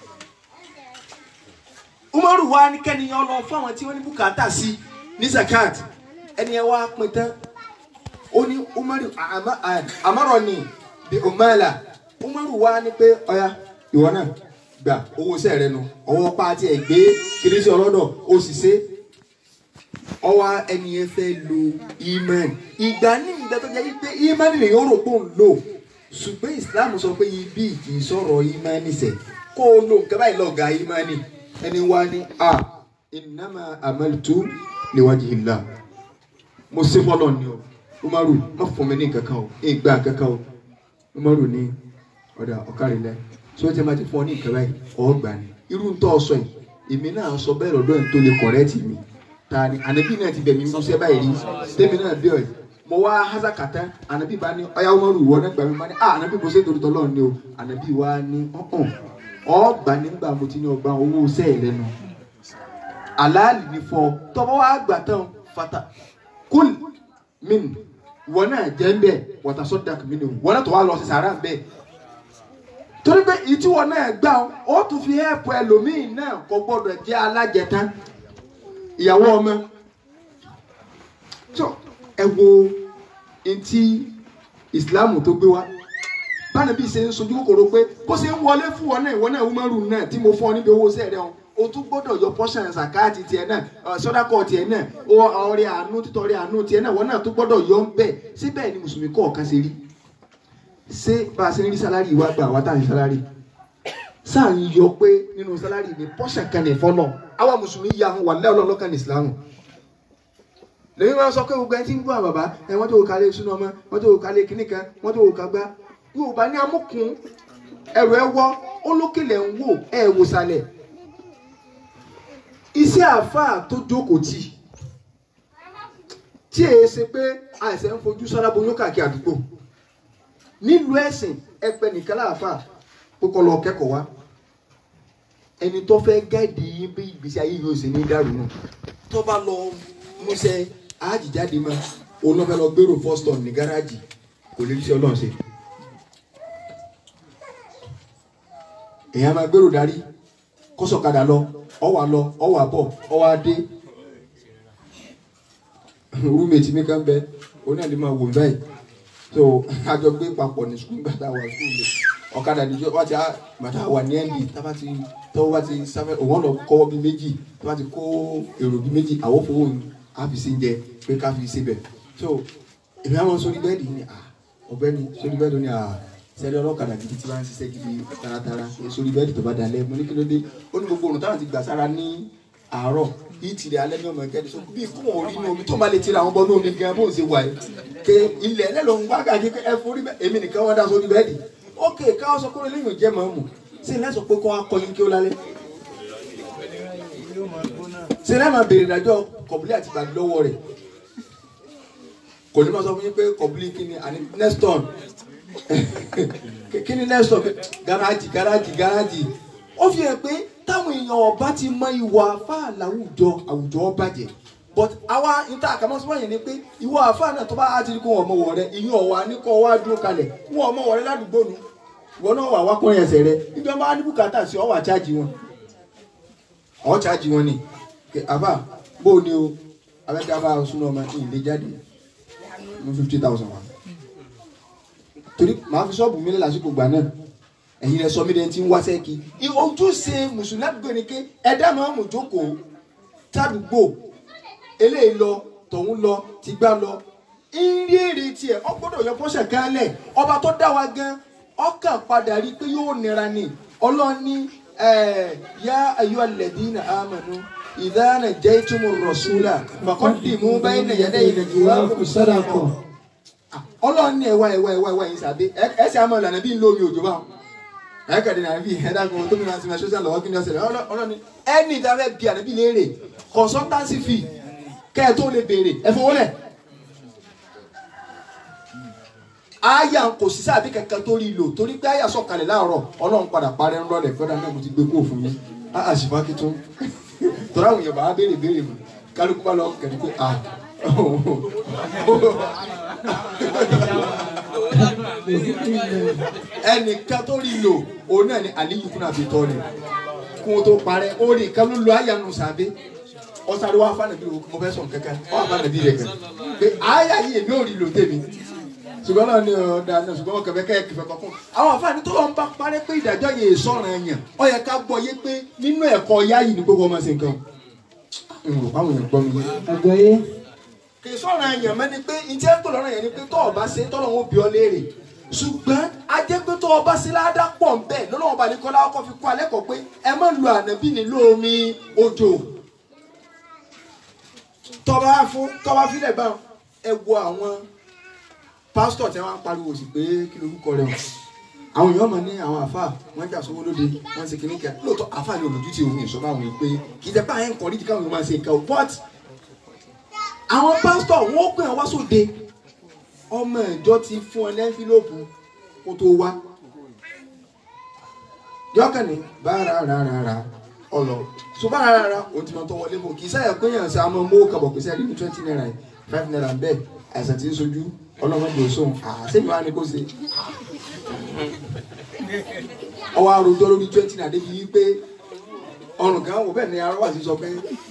Umaru wa ní kẹ́niyàn lọ fún àwọn tí wọ́n ní bùkátà sí ní zakat ẹni ẹ wá pin tán ó ní Umaru àmọ́rọ̀ ni bí umala Umaru wa ní pé ọ̀ya ìwọ náà gbà owó sẹ rẹ nu ọwọ́ pàtí ẹ gbé kìrìsì ọlọ́dọ̀ ó sì ṣe ọwọ́ ẹni yẹn fẹ́ lo imán ìgbà ní ìgbà tó jẹ́ pé imán lè yọrọ pé òun lò ṣùgbọ́n Islam sọ pé ibi kì í sọ̀rọ̀ imán sẹ̀ kó o lo nǹkan báyìí lọ́ọ̀gá imán ẹni wá ní a innama amaltu liwajhillah mo ṣe fọlọ́ ni o Umaru má fún mi ní nǹkan kan o ìgbà kankan o Umaru ní ọ̀dà ọ̀kárìlẹ̀ tí wọ́n ti máa ti fún ọ ní ìkàrà yìí ọgbà ni irú ń tọ́ sọ yìí èmi náà sọ bẹ́ẹ̀ lọ́dọ̀ ẹ̀ tó lè kọ̀rẹ́tì mi ta ni ànábì náà ti bẹ̀mí mú sẹ́ báyìí rí tèmi náà bí ọ̀yẹ́ mo wá hásà kàtá ànábì bá ní ọ̀yá wọn rù wọ́n nígbà mi máa ní ah ànábì kò sí torí tọ́lọ́ ni o ànábì wá ní ọ̀hún ọgbà nígbà mo ti ní ọgbà owó sẹ́ẹ̀ lẹ́nu àlàálì ní fọ tọ́wọ́ wá gbà tán fata kúl min wọn náà jẹ́ ń bẹ̀ wọ́tà sọ́dàkì mi ni wọn náà tó wá lọ sí sàrà ń bẹ̀ torí pé ìtiwọ náà gbà ó tún fi hẹ́ẹ̀pù ẹlòmíì náà kò gbọdọ̀ jẹ́ alájẹta ìyàwó ọmọ tó ẹ wo etí ìsìláàmù tó gbé wá báyìí bí ṣe ń sojú kòkòrò pé bó ṣe ń wọlé fún wọn náà ìwọ náà wúmọ́rù náà tí mo fún ọ níbi owó sẹ́ẹ̀rẹ́ wọn o tún gbọ́dọ̀ yọ pọ́ṣán sàkáàtì tiẹ̀ náà sọ́dákọ̀ tiẹ̀ náà ọrẹ àánú títọrẹ àánú tiẹ̀ náà wọn náà tún gbọ́dọ̀ yọ ń bẹ̀ síbẹ̀ ni mùsùlùmí kọ̀ọ̀kan ṣe rí ṣé bá a ṣe ń rí sálárì wa gbà wá tá à ń sálárì sáà ń yọ pé nínú sálárì ní pọ́ṣà kan ní fọ́nà àwa mùsùlùmí ya àwọn wàlẹ́ ọlọ́lọ́kan ní ìsìlámù lèmi máa sọ pé gbogbo ẹni tí ń gbọ́ àbàbá ẹ wọ́n tó wò kálẹ̀ sínú ọmọ wọ́n tó wò kálẹ̀ kíní kan wọ́n tó wò kágbá yorùbá ní amúkùn ẹrù ẹ wọ́ olókèlè ń wò ẹ wò sálẹ̀ iṣẹ́ àáfàá tó jókòó tì tí èyí ṣe pé àìsàn ń fojú sára boyún káàkiri àdúgbò nílùú ẹ̀sìn ẹ̀pẹ́ nìkan láàfà kókó lọ kẹ́kọ̀ọ́ wá ẹni tó fẹ́ gáàdì yín bí ìgbésí ayé yóò ṣe ní dàrú náà tó bá lọ múṣẹ́ àjíjáde mọ́ òun náà fẹ́ lọ gbèrò fọ́stọ̀n ní gáràjì kò lè ṣe ọlọ́run ṣe. èèyàn máa gbèrò darí kọ́sọ̀kadà lọ ọwà lọ ọwà bọ̀ ọwà dé rúmẹ̀tì mi kan bẹ oní àlè máa wò mí báyìí so àjọ gbé papọ̀ ní sukùl gbàtà wà sukùl lè ọ̀kadà níjọ wá ti bàtà wà ní ẹ̀ndì tábà ti tọ́wọ́ bá ti sáfẹ́ òun lọ kọ́wọ́ bí méjì tábà ti kó èrò bí méjì àwọn fowó àfìsí jẹ pé ká fi síbẹ̀ so èmi àwọn sórí bẹ́ẹ̀dì ni ọ̀gbẹ́ni sórí bẹ́ẹ̀dì ni sẹ́lẹ̀ ọlọ́kadà gidi tí wọ́n ń ṣiṣẹ́ gidi taratara sórí bẹ́ẹ̀dì tó bá dalẹ̀ mo ní kí ló dé ó ní gbogbo òrùn táwọn ti gbà sára ní àárọ̀ yìí tìrẹ alẹ́ ní ọmọ ẹ̀kẹ́ so bí kò wọ́n rí inú omi tó máa lè tira àwọn bọ́ọ̀nù omi gan bó ń ṣe wà yìí ke ilẹ̀ ẹ̀ ló ń wá káàkiri ẹ forí bẹ́ẹ̀ èmi nìkan wọ́n dá sórí bẹ́ẹ̀dì ókè káwọn sọ pé lẹ́yìn òjẹ́ mọ̀ ọ́n mù sí ilé sọ pé kó wá kọyín kí ó lálẹ́ sí ilé máa béèrè ìdájọ́ kọ̀bùlé àti ìbàdí lọ́wọ́ rẹ̀ kò ní máa sọ fún yín pé kọ̀bùlé kí ni àní neston kí ni neston gáràjì gáràjì gáràjì ó fi hàn pé táwọn èèyàn ọba ti mọ ìwà àfáà láwùjọ àwùjọ bàjẹ́ but àwa níta àkàmọ́sọ́mọ́ yẹn ni pé ìwọ àfáà náà tó bá á ti rí kó wọn ọmọ wọ̀ rẹ ìyún ọ̀wà ní kó wá dúró kalẹ̀ wọn ọmọ wọ̀ rẹ ládùúgbò nu ìwọ náà wà wá kọ́ ẹsẹ̀ rẹ níbi ọmọ ní bùkátà sí ọwọ́ àcháàjì wọn ọ̀ cháàjì wọn ni àfà bó o ní o abẹ́tẹ́ àfà súnú ọmọ ìlé jáde mú fifty thousand wa torí màá fi ṣọ́ọ̀bù mi lé lásìkò gbà náà ẹ̀yin rẹ̀ sọ mí lẹ́yìn tí ń wá sẹ́ẹ̀kì ojúṣe mùsùlùmí àdúgbò ni pé ẹ̀dá máa mú jókòó tádùgbò eléyìí lọ tọ̀hún lọ ti gbá lọ ìrírí èrè tiẹ̀ ọ gbọ́dọ̀ yọ pọ́ṣẹ̀ kan lẹ̀ ọba tó dá wa gan ọkàn padà rí i pé yóò nira ni ọlọ́ni yá ayọ́ alladhina amanu idha najaytumu rasula faqaddimu bayna yaday najwakum sadaqa ọlọ́ni ẹ̀wá ẹ̀wá ẹ̀wá ẹ̀wá yìí sàbẹ̀ ẹ̀ ṣe àmọ́ ìlànà bí ń lómi òjò báwọn ẹ̀ kàdé náà bí ẹ̀dá kan tó mìíràn sinmi ṣọ́ṣà lọ́wọ́ kí ni ọ̀sẹ̀ ọlọ́ni ẹni ìdáfẹ́ bí ànábì léèrè consultancy fee kẹ́ ẹ tó lè béèrè ẹ fowó lẹ̀ aya kò sí sábì kankan tó rí lò torí pé aya sọ̀kalẹ̀ láàárọ̀ ọlọ́run padà parẹ́ ń rọlẹ̀ fẹ́ràn náà mo ti gbé kó fún yín á àṣìfà kí tún tọ́lá àwọn èèyàn bá wá béèrè béèrè mu kálukú bá lọ kẹ́ni pé à ẹnìkan tó rí lò òun náà ni aliyu fúnra fi tọ́ ni kó o tó parẹ́ ó rí nǹkan ló lo aya nù sábẹ́ ọ̀sán wa fanabi o mo fẹ́ sọ̀n kankan ọ̀ fanabi rẹ̀ kan pé aya yìí èmi ò rí lò tèmi ṣùgbọ́n náà ni ọ̀dà náà ṣùgbọ́n wọn kẹfẹ́ kẹ́kẹ́ fẹ́ kọ́kọ́ àwọn àfààní tó lọ́n bá parẹ́ pé ìdájọ́ yẹn sọ̀rọ̀ yẹn ó yẹ ká gbọ́ yé pé nínú ẹ̀kọ́ yá yìí ni gbogbo ọmọ ṣe nǹkan àwọn èèyàn gbọ́ mi yé. àgbọ̀yé kì í sọ̀rọ̀ yẹn mẹ́ni pé ìjẹ́ ń pè lọ́rọ̀ yẹn ni pé tọ́ ọba ṣe tọ́lọ́ wọn bí ọ léèrè ṣùgbọ́n ajẹ́ pé tọ́ ọba ṣe ládá pọ̀ ń bẹ̀ lọ́lọ́wọ́n bá ní kọ́lá ọkọ̀ fi kọ́ alẹ́ kọ̀ pé ẹ má lu ànábì ní lómi òjò tọ́ba fún tọ́ba fílẹ̀ bá ẹ wo àwọn pásítọ̀ tí wọ́n á pariwo sí pé kí lorúkọ rẹ̀ wọ̀ àwọn èèyàn mọ̀ ní àwọn àfa wọ́n jà sówó lóde wọ́n ṣe kìíní kẹ́ lóòótọ́ àfa ni olùdú ti òun ìṣọ́ba àwọn pé kì í jẹ́ pé àyẹ̀ ń kọ́ nídìí káwọn èèyàn máa ṣe nǹkan o but àwọn pásítọ̀ wọ́n ó pè wọ́n wá sóde ọmọ ìjọ ti fún ọ lẹ́ńfílọ́pù kó tó wá yọkàn ní bára rárá ọlọ so bára rárá o ti máa tọ́ wọlé bò kì í sáyà pé yàn sá mọ́ mọ́ kàbọ̀ pèsè ẹni twenty naira yìí five naira bẹ́ẹ̀ àìsàn tí ń sojú ọlọ́mọdé òṣùwọ̀n àṣẹ́mi wa ni kò ṣe ọwọ́ àròjọ lórí twenty naira débi wípé ọrùn kan wò bẹ́ẹ̀ ni arọ́wà sí sọ pé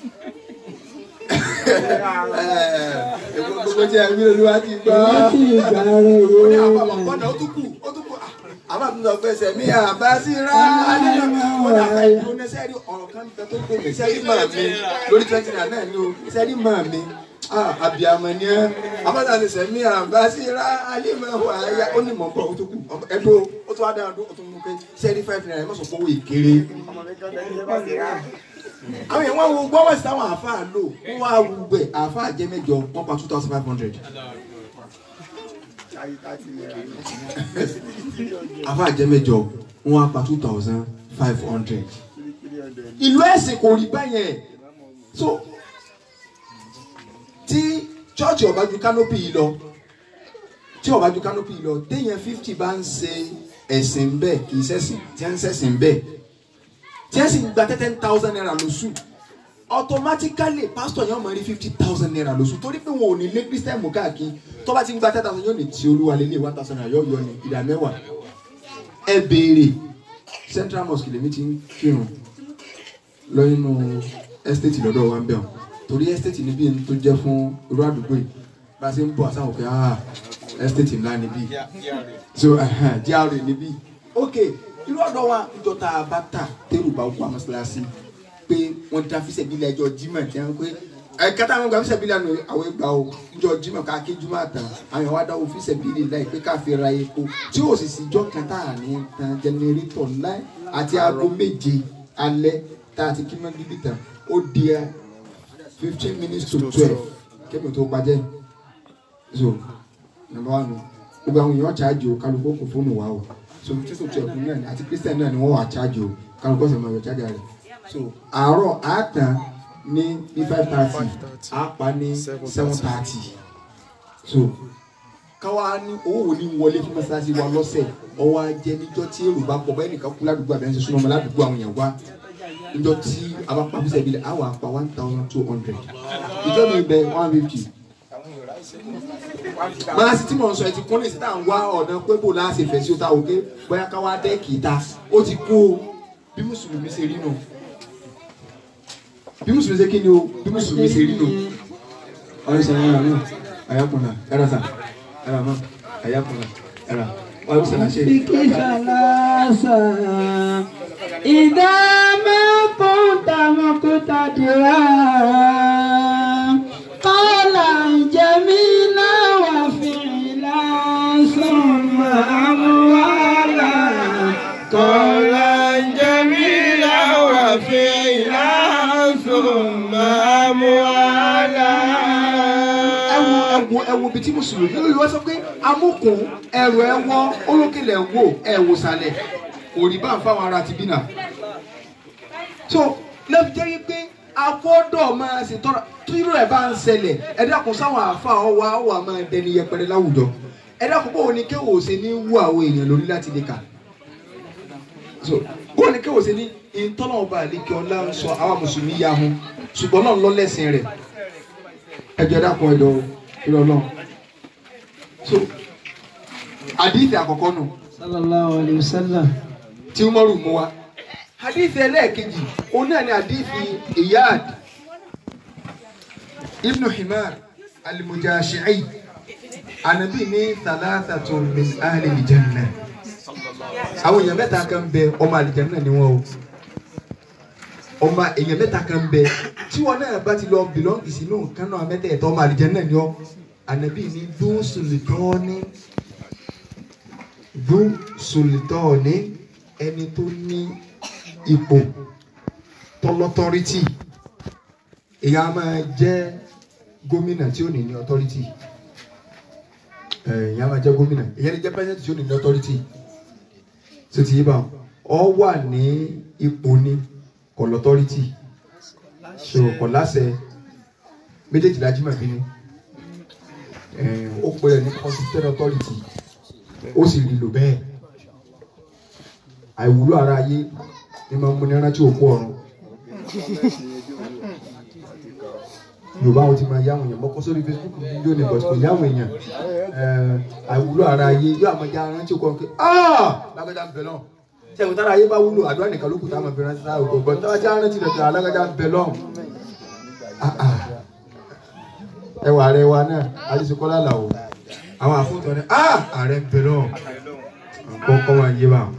gbogbo tí a ń bí olúwa ti gbọ́ láti ìgbà rẹ̀ ó ní yóò àpapọ̀ gbọ́dọ̀ ó tún kù ó tún kù àbá mi lọ pé sẹ̀mí àbá sí rá ó dà ká ìlú ní sẹ́rí ọ̀rọ̀ kan bẹ tó gbé mi sẹ́rí máa mi lórí twenty naira náà ni o sẹ́rí máa mi àbíàmọ̀ ni ẹ́ àbáta ni sẹ̀mí àbá sí rá alímọ̀ wà áyá ó ní mọ̀ bọ̀ ó tún kù ẹ̀dọ́ ó tún wá dára ó tún mú pé sẹ́rí five naira ẹ̀ mọ̀ sọ pé owó ìkéré àwọn èèyàn wọn wo gbọ́wọ́ sí táwọn àáfàá lò wọ́n wá wù gbẹ̀ àáfàá jẹ́ mẹ́jọ wọ́n pa two thousand five hundred. àáfàá jẹ́ mẹ́jọ wọ́n wá pa two thousand five hundred. ìlú ẹ̀sìn kò rí báyẹn so tí chọ́ọ̀chì ọ̀bá ju kánópì yìí lọ tí ọ̀bá ju kánópì yìí lọ téèyàn fifty bá ń ṣe ẹ̀sìn bẹ́ẹ̀ kì í ṣẹ̀sìn tí wọ́n ń ṣẹ̀sìn bẹ́ẹ̀ tí ẹ sì ń gba ten thousand naira lóṣù automatically pastor yẹn máa rí fifty thousand naira lóṣù torí pé wọn ò ní lé christian mú káàkiri tó bá ti ń gba ten thousand yóò ní tí olúwa lé lé one thousand naira yóò yọ ní ìdá mẹ́wàá ẹ béèrè central mosque lèmi ti ń kírun lọ inú estate lọ́dọ̀ wa ń bẹ̀ ọ́ torí estate níbí ẹni tó jẹ́ fún irú àdúgbò yìí bá a ṣe ń bọ̀ àsáwọn pé ah estate ńlá níbí so GRA níbí ok irú ọ̀dọ́ wa ìjọ tá a bá tà tẹ́rù bá wà mọ́ṣáláṣí pé wọ́n dá fíṣẹ̀ bílẹ̀ ẹjọ́ jimá tí wọ́n pé ẹ̀ka táwọn gba fíṣẹ̀ bílẹ̀ àná àwọn ìgbà o ìjọ jimá ká ké jumá tán àwọn ìwà dáwọ́ fíṣẹ̀ bílẹ̀ láì pé ká fi ra epo tí ó sì sí ìjọ kan tá a ní tan jẹnẹrétọ̀ láì àti aago méje alẹ́ tá a ti kí mọ́ bíbí tán ó di fifteen minutes to twelve kébì tó pàjẹ́ so number one gbogbo àwọn èèyàn ṣáàjì o kálukú kò fóònù wa o so títí tó ẹkùn náà ni àti christian náà ni wọ́n wà charge o kálukú ọ̀sẹ̀ máa yọ charge rẹ̀ so àárọ̀ àtàn ní bí five thirty àpá ní seven thirty so káwa ní owó wo ni wọlé fún mọ́sálásí wa lọ́sẹ̀ ọwọ́ ajẹ́ níjọ́ tí èrò bá pọ̀ báyìí nìkan kú ládùúgbò àbẹ̀ ń ṣe súnmọ́ ọmọ ládùúgbò àwọn èèyàn wá níjọ́ tí a bá pa bísẹ̀ bílẹ̀ àwọn àpá one thousand two hundred ìjọ́ mi bẹ one fifty máa sì tí mò ń sọ ẹ ti kún ní ìsìtá ń wá ọ̀nà pé bò láti fẹ̀ sí o ta òkè bóyá ká wá dẹ́ẹ̀kì ta ó ti kú o bí mùsùlùmí ṣe rí nù bí mùsùlùmí ṣe kí ni o bí mùsùlùmí ṣe rí nù. ọ̀rẹ́ sọ yàrá náà àyàkùnà ẹ̀rọ sà ẹ̀rọ mọ́ àyàkùnà ẹ̀rọ wàá sọ̀rọ̀ ṣe. بك ثلاثا إذا ما كنت مقتدرا قولا جميلا وفعلا ثم أموالا قولا جميلا وفعلا ثم أموالا ẹwu ẹwu ẹwu bíi tí mùsùlùmí lórí wọn sọ pé amúkùn ẹrù ẹwọ olókèlè wò ẹwò sàlẹ̀ òrì bá ń fáwọn ará ti bí náà. so lẹ́bi jẹ́ wípé afọ́dọ̀ máa ṣe tọ́ra tírò ẹ̀ bá ń ṣẹlẹ̀ ẹ dákun sáwọn àfa ọwọ́ àwọ̀ máa dẹni yẹpẹrẹ láwùjọ ẹ dákun báwo ni kéwò ṣe ní wú àwọn èèyàn lórí láti lè kà so báwo ni kéwò ṣe ní ìtọ́nà ọba àlekè ọlá ń sọ àwọn mùsùlùmí ya hun ṣùgbọ́n náà lọ lẹ́sìn rẹ̀ ẹjọ́ dákun ẹjọ́ ìrọ̀ náà so àdìsí àkọ́kọ́ nù صلى الله عليه وسلم tí umaru mú wa àdìsí ẹlẹ́ẹ̀kejì òun náà ni àdìsí iyad ibnu himar alimujashi'i anabi ní thalathatun min ahli aljanna àwọn èèyàn mẹ́ta kan bẹ ọmọ àlìjánná ni wọ́n o ọmọ èèyàn mẹ́ta kan bẹ tí wọn náà bá ti lọ bìlọ́ǹgì sínú nǹkan náà mẹ́tẹ̀ẹ̀ta ọmọ àlìjánná ni ọ́ anabi ní dún sùlùtọ́ọ́ní dún sùlùtọ́ọ́ní ẹni tó ní ipò tọlọtọrítì èèyàn á máa jẹ́ gómìnà tí ó ní ní ọtọrítì èèyàn á máa jẹ́ gómìnà èèyàn lè jẹ́ pẹ́sẹ́ntì tí ó ní ní ọtọrítì tó ti yé bá ọ wà ní ipò ní kọlọtọrítì so kọ láṣẹ méjèèjì la jimá bínú ó pè é ní constituted authority ó sì rí lò bẹ́ẹ̀ àìwúlò ara ayé ni máa ń múni rántí òkú ọ̀run yorùbá wọn ti máa yáwọn èèyàn mọ́kọ́ sórí facebook fídíò ní bọ̀sùkò yáwọn èèyàn àìwúlò ara ayé yóò àmọ́ já rántí òkú ọ̀run pé lágbájá ń bẹ lọ́n sẹ́yìn tára ayé bá wúlò àdúrà nìkan ló kù táwọn fi rántí sáà òkú ọ̀gbọ́n táwọn já rántí rẹ̀ pé alágbájá ń bẹ lọ́n ẹwà rẹ wa náà adéṣekọ́lá làwọ̀ àwọn àfúntàn ní ààrẹ ń bẹ lọ́n kọ́kọ́ máa yé wa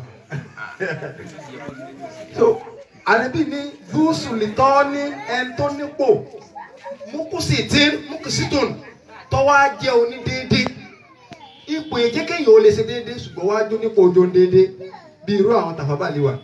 so àrẹ́bí ní gúúsù lìtọ́ ní ẹni tó nípò mukusi tí mukusi tó tọ́wọ́ á jẹ́ onídéédé ipò ìjẹ́kẹ̀yìn ò lè ṣe déédé ṣùgbọ́n wá jó nípò ojú déédé bí irú àwọn tàfàbàlì wà.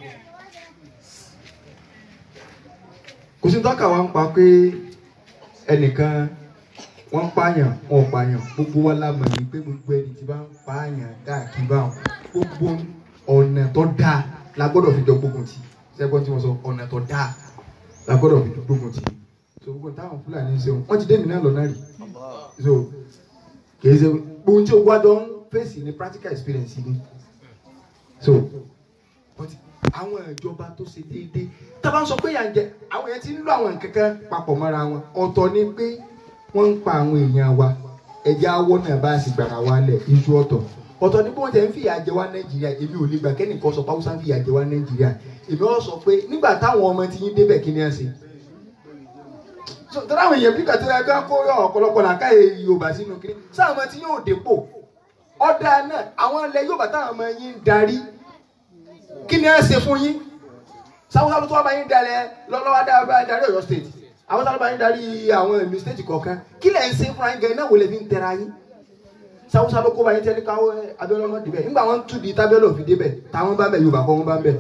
kò sí tọ́ka wa ń pa pé ẹnìkan wọ́n ń pààyàn wọn ò pààyàn gbogbo wa la mọ̀ ní pé gbogbo ẹni tí bá ń pààyàn káàkiri báwọn gbogbo ọ̀nà tó dáa la gbọ́dọ̀ fi jọ gbógun tì sẹ́gbọ́n tí wọ́n sọ ọ̀nà tó dáa la gbọ́dọ̀ fi jọ gbógun tì so gbogbo táwọn fúlàní ń ṣeun wọ́n ti dé mi náà lọ́nà rí so kìí ṣe gbogbo tí o wá jọ ń fèsì ní practical experience ni so but àwọn ìjọba tó ṣe déédéé tábà ń sọ pé yàn jẹ àwọn yẹn ti ń lo àwọn nǹkankan papọ̀ mọ́ra wọn ọ̀tọ̀ ni pé wọ́n ń pa àwọn èèyàn wa ẹ̀jẹ̀ awọ́ náà bá a sì gbàrà wa lẹ̀ iṣu ọ̀tọ̀ ọ̀tọ̀ ní bí wọ́n tẹ̀ ń fìyà jẹ wá nàìjíríà èmi ò lè gbà kẹ́nìkan sọ pàwùsà ń fìyà jẹ wá nàìjíríà èmi ọ̀ sọ pé nígbà táwọn ọmọ ti yín débẹ̀ kí ni ẹ ṣe. tọ́lá àwọn èèyàn bí kàtúrà ẹgbẹ́ kó ọ̀pọ̀lọpọ̀ làkàyè yorùbá sínú kiri sáwọn ọmọ tí yóò dépò ọ̀dà náà àwọn ilẹ̀ yorùbá táwọn ọmọ yín ń darí kí ni ẹ ṣe fún yín sáwọn sábà tó wà bá yín dalẹ̀ lọ́wọ́ darí ọ̀yọ́ state àwọn sábà bá yín darí àwọn ìlú state kọ̀ọ̀kan kí lẹ̀ ń ṣe fúnra yín gan náà wò lè fi ń tẹra yín sáwùsá ló kó bá yín tẹ́lẹ̀ káwọ́ abẹ́rẹ́ ọmọ dìbẹ̀ nígbà wọn tún di tábẹ́lì òfin débẹ̀ táwọn bá ń bẹ̀ yorùbá kọ́ wọn bá ń bẹ̀.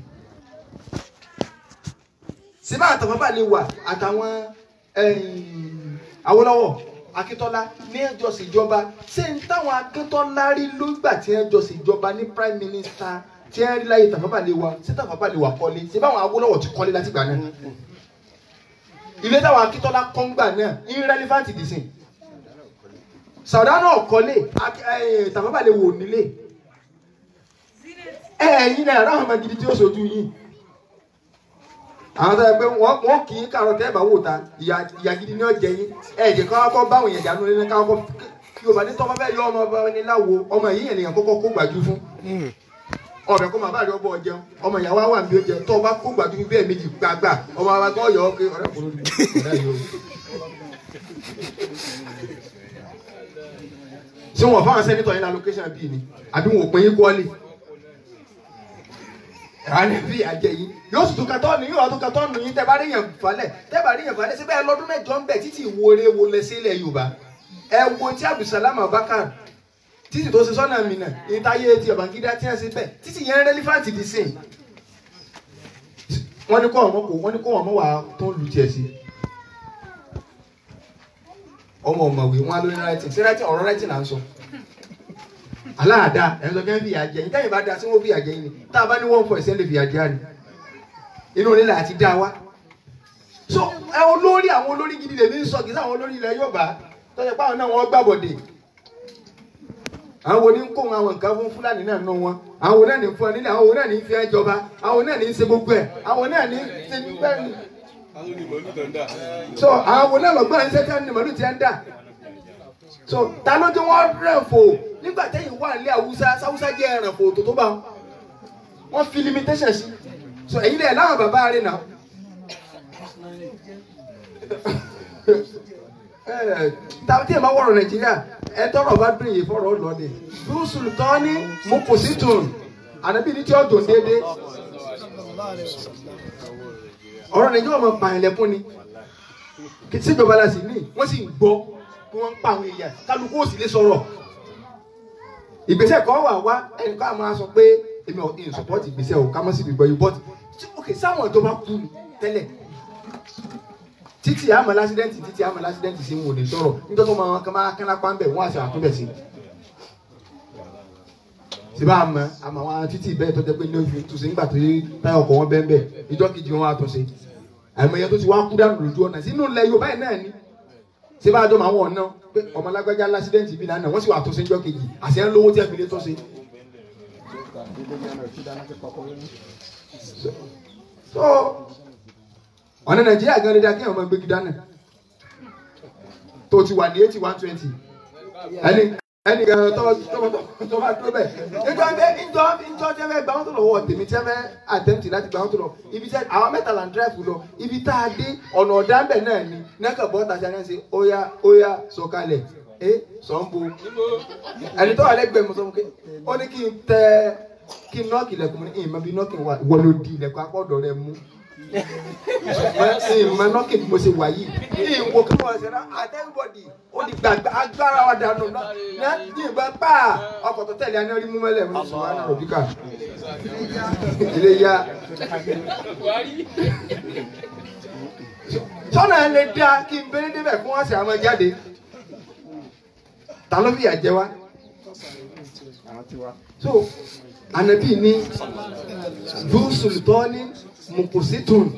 síbá àtàwọn bá lè wà àtàwọn Awólọ́wọ̀ Akíntọ́lá ní ẹjọ́ ṣèjọba ṣé ń táwọn Akíntọ́lá rí lógbà tí ẹjọ́ ṣèjọba ní prime minister tí ẹ rí láyé tàfàbà lè wà ṣé tàfàbà lè wà kọ́lé ṣé báwọn Awólọ́wọ̀ ti kọ́lé látìgbà náà ilé táwọn Akíntọ́lá kọ́ ń gbà náà irrelevant dìsìn sàwùdá náà kọ́lé tàbábà lè wò nílé ẹ̀yin náà ráhùn ọmọ gidi tí ó sojú yín àwọn tó yẹ pé wọ́n kì í kàrọ̀ tẹ́ ẹ̀ bá wò ta ìyá gidi ni ó jẹ yín ẹ̀jẹ̀ kan kọ́ báwọn èèyàn dànù nínú káwọn kọ́ kí o bá ní tọ́mọ bẹ́ẹ̀ yọ ọmọ ọba ní láwo ọmọ yìí ènìyàn kọ́kọ́ kó gbàjú fún ọbẹ̀ kó máa bá rí ọbọ̀ jẹun ọmọ ìyàwó àwọn àmì oúnjẹ tó o bá kó gbàjú bẹ́ẹ̀ méjì gbàgbà ọmọ àwọn akọ́ yọ ọ́ pé ọ̀rẹ́ kò lórí ọ̀rẹ́ yìí o ṣé wọn fáwọn sẹ́nitọ̀ yín ní allocation bíi ni àbí wọn ò pín yín kọ́lé ìrànlẹ́ bí àjẹ yín yóò sì tún katọ́ ni yóò tún katọ́ nù yín tẹ́ bá rí yẹn falẹ̀ tẹ́ bá rí yẹn falẹ̀ síbẹ̀ lọ́dún mẹ́jọ ń bẹ̀ títí ìwúre wo lẹ sílẹ̀ Yorùbá ẹ wo tí Abdulsalam Abubakar títí tó ṣe sọ́nà mi náà ìtayé ti Babangida tí wọ́n ṣe bẹ́ẹ̀ títí yẹn relevant di sìn wọ́n ní kó ọmọ kò wọ́n ní kó ọmọ wà tó ń lu tiẹ̀ sí ọmọ ọmọwé wọn á lórí writing sí writing ọ̀rọ̀ writing là ń sọ aláàdá ẹ̀ ń sọ kẹ́ ń fìyà jẹ yín tẹ́yìn bá da sí wọ́n fìyà jẹ yín ni tá a bá ní one point seven lè fìyà jẹ ni inú onílẹ̀ àti dá wa so ẹ olórí àwọn olórí gidi lè ní sọ kì í sáwọn olórí ilẹ̀ Yorùbá tọ́jà pé àwọn náà wọ́n gbàbọ̀dè àwọn oní ń kó àwọn nǹkan fún Fúlàní náà nù wọn àwọn náà ní fún ẹ nílẹ̀ àwọn náà ní fi ẹ jọba àwọn náà ní ṣe gbogbo ẹ àwọn náà ní ṣe gbogbo ẹ so àwọn náà lọ́gbọ́n ẹ̀ ń ṣẹ́jà ní màlúù tí ẹ ń dà so ta ló dé wọ́n rẹ̀ fò nígbà tẹ́yìn wà nílé Haúsá sáwúsá jẹ́ ẹ̀ràn fò tó tó bá wọn wọ́n fi limitation sí so ẹ̀yin lẹ̀ láwọn bàbá rẹ̀ náà tàbí tí ẹ bá wọ̀rọ̀ Nàìjíríà ẹ tọrọ bá dùn yìí fọ̀rọ̀ lọ́dẹ lùsùlù tán ní mo kò sí tùn ànábì ní tí ó dùn déédéé ọ̀rọ̀ Nàìjíríà máa pààyàn lẹ́kún ni síjọba la sì ní wọ́n sì ń gbọ́ kí wọ́n ń pa àwọn èèyàn kálukú ò sì lè sọ̀rọ̀ ìgbésẹ̀ kan wà wá ẹnìkan àmọ́ sọ pé èmi ò in support ìgbésẹ̀ o ká mọ́ sí gbígbọ́ yìí but ok sáwọn ìjọba kú ni tẹ́lẹ̀ títí àmọ́ lásídẹ́ǹtì títí àmọ́ lásídẹ́ǹtì sí wọn ò lè sọ̀rọ̀ nítorí wọn máa kán máa kán lápá ń bẹ̀ wọ́n àṣà àtúbẹ̀ sí. síbá àmọ́ àmọ́ àwọn títí bẹ́ẹ̀ tó jẹ́ pé ní oṣù tùsí nígbà tó táyà ọkọ̀ wọn bẹ́ẹ̀ bẹ́ẹ̀ ìjọ kejì wọn wá tún ṣe àìmọye tó ti wá kú dànù lójú ọ̀nà sínú ilẹ̀ Yorùbá yìí náà ni ṣé bá a jọ máa wọ̀ ọ̀nà pé ọmọ alágbájá lásídẹ́ǹtì bí lánàá wọ́n sì wà tó ṣe níjọ́ kejì àṣẹ ń lówó tí ẹ fi lè tó ṣe. so ọ̀nà Nàìjíríà gan dídá kí ọmọ gbégi dáná tó ti wà ní eighty one twenty ẹni ẹni tó tó bá tó bẹ̀ ìjọ ìjọ ìjọ tẹ́ fẹ́ gbà wọ́n tó lọ́wọ́ tèmi tẹ́ fẹ́ àtẹ̀mtì láti gbà wọ́n tó lọ ibi tẹ́ àwọn mẹ́ta là ń dírẹ́fù lọ ibi tá a dé ọ̀nà ọ̀dà ńbẹ̀ náà ni nẹ́kà bọ́ tàṣà náà ṣe óyá óyá sọ̀kalẹ̀ ẹ sọ̀nbo ẹni tó wà lẹ́gbẹ̀ẹ́ mi sọ fún mi ó ní kí n tẹ kí n nọ́ọ̀kì ilẹ̀kùn mi ní ìmọ̀ bí nọ́ọ̀kì wà wọ́n ló di ilẹ̀kùn akọ́dọ̀ rẹ mú ìmọ̀ nọ́ọ̀kì bí mo ṣe wà yìí ìwò kí wọ́n ṣe náà àtẹ́wọ́dì ó di gbàgbà agbára wa dànù náà ní ìbọn pa ọkọ̀ tó tẹ̀lé aná rí mú mẹ́lẹ̀ mi sùn wá náà rọ̀bíkà ilé yá. sọ́nà ẹ̀ lè dá kí n bẹ́rẹ̀ débẹ̀ fún ọ̀sẹ̀ àwọn jáde ta ló fi àjẹ wa so anabi ni du sultani mukusitun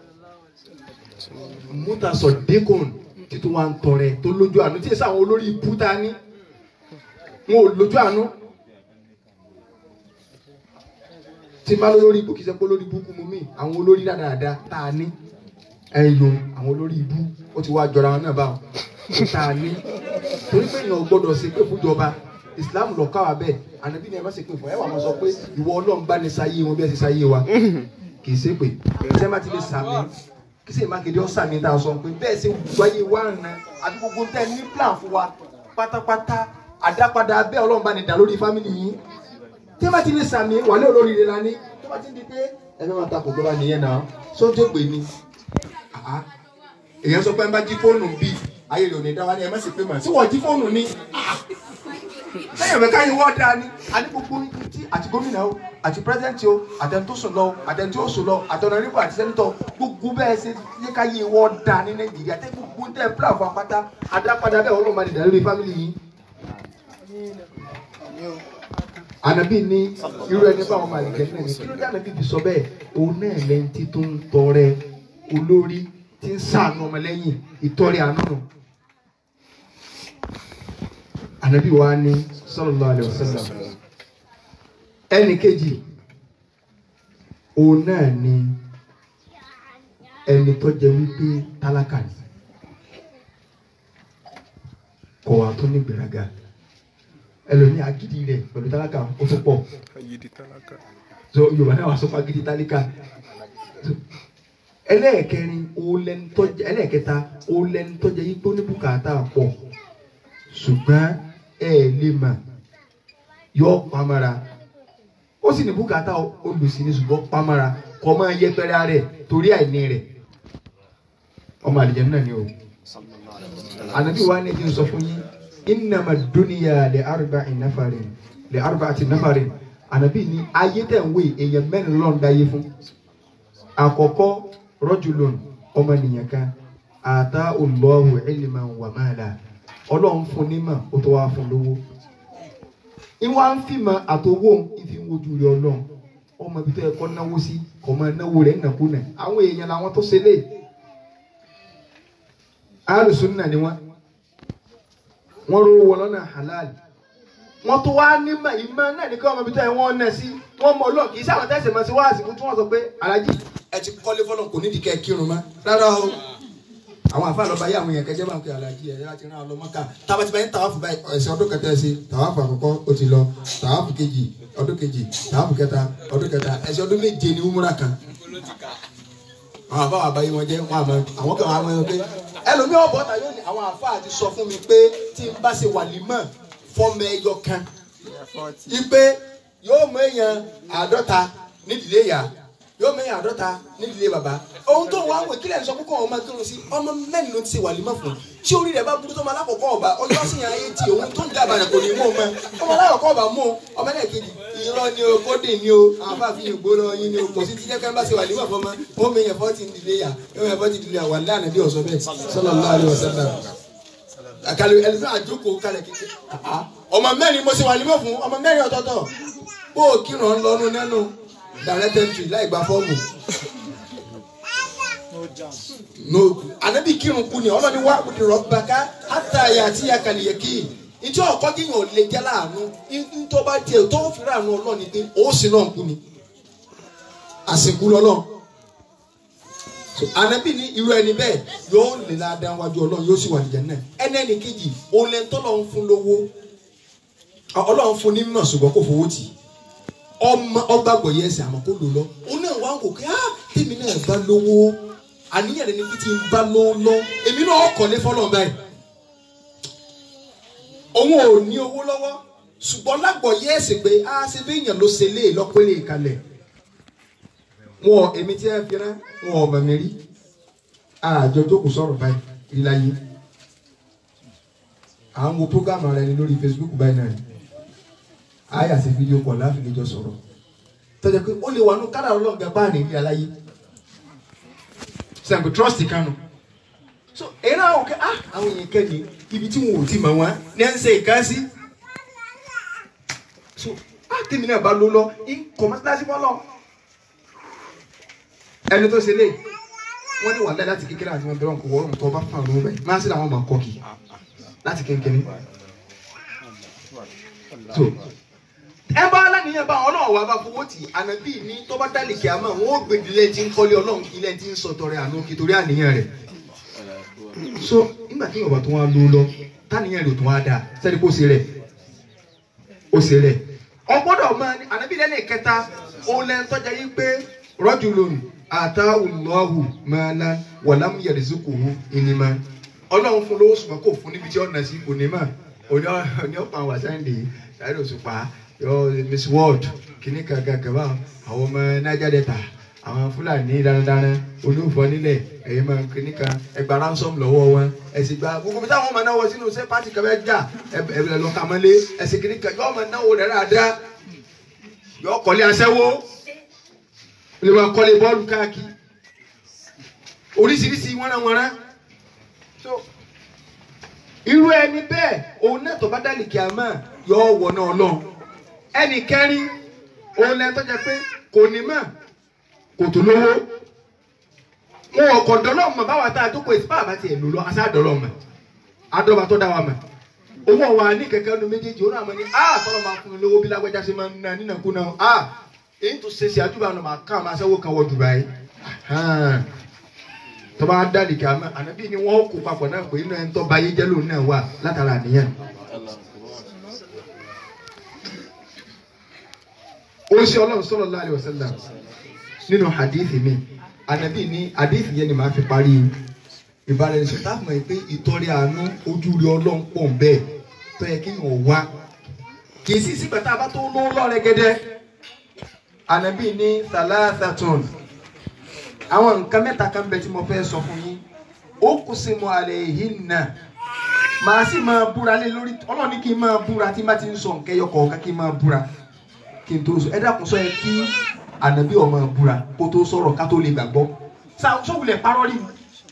mutasọdekun títún wa ń tọrẹ tó lójú àánú tí èsì àwọn olórí ibú ta ní wọn ò lójú àánú tí n bá lórí ibú kì í ṣe pé olórí ibú kú mu mí àwọn olórí dáadáa tá a ní ẹyọ àwọn olórí ibú ó ti wá jọra wọn náà báwọn tá a ní torí pé èèyàn gbọ́dọ̀ ṣe pé fúnjọba islam lọ káwa bẹ́ẹ̀ ànábì ni ẹ má ṣe pé fún ẹ wà máa sọ pé ìwọ Ọlọ́run bá ní sáyé wọn bí ẹ ṣe sáyé wa kì í ṣe pé ṣé má ti lè sàmì kí sì má kéde ọ̀sà mi tá a sọ pé bẹ́ẹ̀ ṣe wáyé wá nà àti gbogbo tẹ ní plan fún wa pátápátá àdápadà bẹ́ẹ̀ Ọlọ́run bá ní dà lórí fámìlì yìí tí má ti lè sàmì wà ní olórí rẹ la ní tó bá ti di pé ẹ fẹ́ máa takò gbọ́dọ̀ nìyẹn náà sójú pè ní èèyàn sọ pé ń bá jí fóònù bíi ayé lò ní dá wa ní ẹ má sì pé mà sí wọ́n jí fóònù ní lẹ́yìn ọ̀bẹ káyọ̀ wọ́n dáa ní àní gbogbo tí àti gómìnà o àti pírẹsidẹ́ǹtì o àtẹni tó sùn lọ àtẹni tó sùn lọ àtọ̀nà nípò àti sẹ́nitọ̀ gbogbo bẹ́ẹ̀ ṣe yẹ káyé wọ́n dáa ní nàìjíríà tẹ́ gbogbo tẹ́ pílà fún apáta adápadà bẹ́ẹ̀ ọlọ́run máa dìda lórí fámìlì yìí. ànàbí ní irú ẹni báwọn máa lè jẹ náà ní kí ló dé ànàbí fi sọ bẹ́ẹ̀ òun náà lẹ́yìn tí tó ń tọrẹ olórí tí ń ṣàánú ọmọlẹ́yìn ìtọrẹ àánú nù anabi wa ni sallallahu alayhi wa sallam ẹnì kejì òun náà ni ẹni tó jẹ wípé tálákà ni kò wá tó ní gbéraga ẹlòmíì agídí rẹ pẹ̀lú tálákà ó tó pọ̀ so yorùbá náà wà sọ fún agídí tálákà ẹlẹ́ẹ̀kẹrin ẹlẹ́ẹ̀kẹta òun lẹni tó jẹ yípo ní bùkátà pọ̀ ṣùgbọ́n ẹ lè mà yọ pamara ó sì ní bùkátà olùsí ní ṣùgbọ́n pamara kọ́ máa yẹpẹrẹ rẹ̀ torí àìní rẹ̀ ọmọ àlìjẹ́ náà ni o anabi wa ne jin sọ fún yín innama duniya le arba nafarin le arba ati nafarin anabi ni ayé tẹ̀ ń wé èèyàn mẹ́rin lọ́n da yé fún àkọ́kọ́ rọ́jùlọ́n ọmọnìyàn kan ata Allahu ilman wa mala ọlọ́run fún nímọ̀ ó tó wá fún lówó ìwà ń fìmọ̀ àtọwọ́ ìfi ń wojú rẹ̀ ọlọ́run ọmọ ibi tó yẹ kọ́ náwó sí kọ́ máa náwó rẹ̀ nàkúnà àwọn èèyàn làwọn tó ṣe lé alùsùn náà ni wọn wọn rówó wọn lọ́nà halal wọn tó wá nímọ̀ ìmọ̀ náà ní kí wọn mọ ibi tó yẹ wọn náà sí wọn mọ Ọlọ́run kì í sáwọn tẹsẹ mọ sí wáàsí fún tí wọn sọ pé alájì ẹ ti kọ́lé fọlọ́n kò nídìí kẹ́ ẹ kírun mọ́ rárá o àwọn àfa àlọ́ bá yé àwọn èèyàn kẹjẹ́ bá ń pe alájì ẹ̀ láti rán ọlọ́mọ ká tábàtì bá yẹn tàwáfù báyìí ẹ̀sìn ọdún kẹta ẹ̀ sí tàwáfù àkọ́kọ́ ó ti lọ tàwáfù kejì ọdún kejì tàwáfù kẹta ọdún kẹta ẹ̀sìn ọdún méje ni umura kan àwọn àfa àbáyé wọn jẹ wọn àmọ́ àwọn kan àwọn ẹgbẹ́ ẹlòmíì ọ̀bọ̀ ta yóò ní àwọn àfa àti sọ fún mi pé tí n bá ṣe wàlímọ̀ fọ́mọ ẹyọ kan ipe yóò mú èèyàn àádọ́ta nídìílé ìyá yóò mú èèyàn àádọ́ta nídìílé bàbá ohun tó wà wò kílẹ̀ ń sọ pé kọ́ ọmọ kírun sí ọmọ mẹ́rin ló ti ṣe wàlímọ̀ fún tí orí rẹ̀ bá burú tó máa lákòókò ọba ọjọ́ sì yàn ayé tí òun tó ń dábàá rẹ̀ kò ní mú ọmọ ọmọ alákòókò ọba mú ọmọ ẹlẹ́ẹ̀kejì irọ́ ni o kódì ni o àwọn bá fi yàn gbó lọ yín ni o kò sí ti jẹ́kẹ́ bá ṣe wàlímọ̀ fún ọmọ ó mi yàn fọ́tì nídìílé yà ó mi yàn fọ́tì nídìílé yà wà lánàá bí ọ̀sọ́ bẹ́ẹ̀ sallallahu alaihi wasallam àkàlù ẹlẹ́fẹ́ àjókòó kalẹ̀ kékeré ọmọ mẹ́rin mo ṣe wàlímọ̀ fún ọmọ mẹ́rin ọ̀tọ̀ọ̀tọ̀ bó o kírun lọ́nu nẹ́nu direct entry láì gba fọ́ọ̀mù no anabi kírun kú ni ọlọ́ni wá kú ni rọ́bàká àtàyà àti àkàlìyẹ kí ìjọ ọkọ kíyàn ò lè jẹ́ láàánú ntọ́ bá tiẹ̀ tó fi ráàánú ọlọ́ni pé ó sì náà kú ni àsìkú lọ́lọ́ so anabi ní irú ẹni bẹ́ẹ̀ yóò lè ládàá wájú ọlọ́run yóò sì wà nìjẹ́ náà ẹni ẹni kejì òun lẹ́ni tọ́lọ́ ń fún lówó ọlọ́run fún ní mọ̀ ṣùgbọ́n kò fowó tì ọmọ ọgbàgbọ́ yẹ ẹsẹ̀ àmọ́ kó lò lọ òun náà wá ń wò pé ah tèmi náà bá lówó àníyàn ẹni pé tí n bá lówó lọ èmi náà kọ̀ ní fọlọ́ báyìí òun ò ní owó lọ́wọ́ ṣùgbọ́n lágbọ̀ yẹ ẹsẹ̀ pé ah ṣe bí èèyàn ló ṣe lé lọ́pẹ́lẹ́ ìkalẹ̀ wọn èmi tí ẹ fi rán wọn ọmọ mi rí àjọ jókòó sọ̀rọ̀ báyìí rí láyé à ń wo programme ara ẹni lórí Facebook báyìí náà àyà sí fídíò kọ̀ láfi lè jọ sọ̀rọ̀ tọ́jà pé ó lè wà nù kára ọlọ́ọ̀gá bá ní ilé aláyé sẹ́ǹkù trust kanu so èyí náà wọ́n kẹ́ ah àwọn èèyàn kẹ́ni ibi tí wọn ò ti mọ̀ wọ́n ní ẹ̀ ń ṣe ìkásí so ah tèmi náà bá ló lọ ń kọ̀mọ́tàsí bọ́ lọ ẹni tó ṣe lé wọ́n ní wàhálà láti kékeré àti wọn bẹ̀rẹ̀ wọn kò wọ́n tó bá fà lóhùn bẹ́ẹ̀ máa sí làwọn máa kọ́ kì láti kékeré so ẹ bá aláníyàn bá ọlọ́run wà bá fowó tì ànábì ní tó bá dálì kí a mọ̀ wọ́n ó gbèdé lẹ́yìn tí ń kọ́lé ọlọ́run kí lẹ́yìn tí ń sọ tọrẹ àánú kí torí àníyàn rẹ̀ so nígbà tí yorùbá tó wá lò lọ táníyàn rẹ̀ tó wá dáa sẹ́ni kó ṣe rẹ̀ ó ṣe rẹ̀ ọgbọ́dọ̀ mọ ànábì lẹ́nu ìkẹta òun lẹ́nu tọ́jà yìí pé rọ́jò lónìí àtà ọlọ́hù mọ́lá wàlámù yẹ̀rẹ̀sùkùhù ìnìmọ̀ ọlọ́run fún lówó ṣùgbọ́n kò fún níbi tí ọ̀nà sí onímọ̀ oní ọ̀pọ̀ àwọn àṣàyàn lè ṣàìrò òṣùpá yọ miss world kìíní kankan kaba àwọn ọmọ niger delta àwọn fúlàní darandaran olúfọ nílẹ̀ ẹyẹ máa kìíní kan ẹgbà ransom lọ́wọ́ wọn ẹsìn gba gbogbo bí táwọn ọmọ náà wọ sínú ṣé pàtì kan bẹ jà ẹbẹ lọ kàmọlé ẹsìn kìíní kan yọ ọmọ náà wò rẹ dáadáa yọ kọ́lé aṣẹ́wó lè máa kọ́lé bọ́ọ̀lù káàkiri oríṣiríṣi wọ́nrawọ́nra so irú ẹni bẹ́ẹ̀ òun náà tó bá dálì kí a máa yọ ọwọ́ náà lọ ẹnì kẹrin òun lẹ́nu tó jẹ pé kò ní mọ̀ kò tó lówó wọn ò kọ̀ dọ́lọ́ mọ̀ báwa tá a tó kọ èsì báwa bá tiẹ̀ lò lọ àṣà dọ́lọ́ mọ̀ adọ́ba tó dá wa mọ̀ owó wa ní kẹ̀kẹ́ nu méjèèjì òun àmọ́ ni a tọ́lọ́ máa fún mi lówó bí lágbájá ṣe máa ń na nínàkúnà a èyí tó ṣe ṣe àdúrà náà máa ká àwọn aṣẹ́wó kan wọ Dubai tó bá dálì kí a mọ̀ ànábì ni wọ́n kó papọ̀ náà pé inú ẹni tó ba ayé jẹ́ lòun náà wà látara àníyàn. ó ṣe ọlọ́run sallallahu alaihi wasallam nínú hadithi mi ànábì ní hadithi yẹn ni màá fi parí ìbáraẹnisọ táàmù ẹ pé ìtọ́rẹ àánú ojú rí ọlọ́run pọ̀ bẹ́ẹ̀ tó yẹ kí n ò wá kì í sì sígbà tá a bá tó lówó lọ́rẹ̀ gẹ́dẹ́ ànábì ní thalathatun àwọn nǹkan mẹ́ta kan bẹ tí mo fẹ́ sọ fún yín ó kù sí mo àlẹ́ yìí nà màá sì máa búra lé lórí ọlọ́run ní kí n máa búra tí n bá ti ń sọ nǹkan ẹyọ kọ̀ọ̀kan kí n máa búra kí n tó sọ ẹ dákun sọ yẹ kí ànábì ó máa búra kó tó sọ̀rọ̀ ká tó lè gbàgbọ́ sọ́wulẹ̀ parọ́ rí mi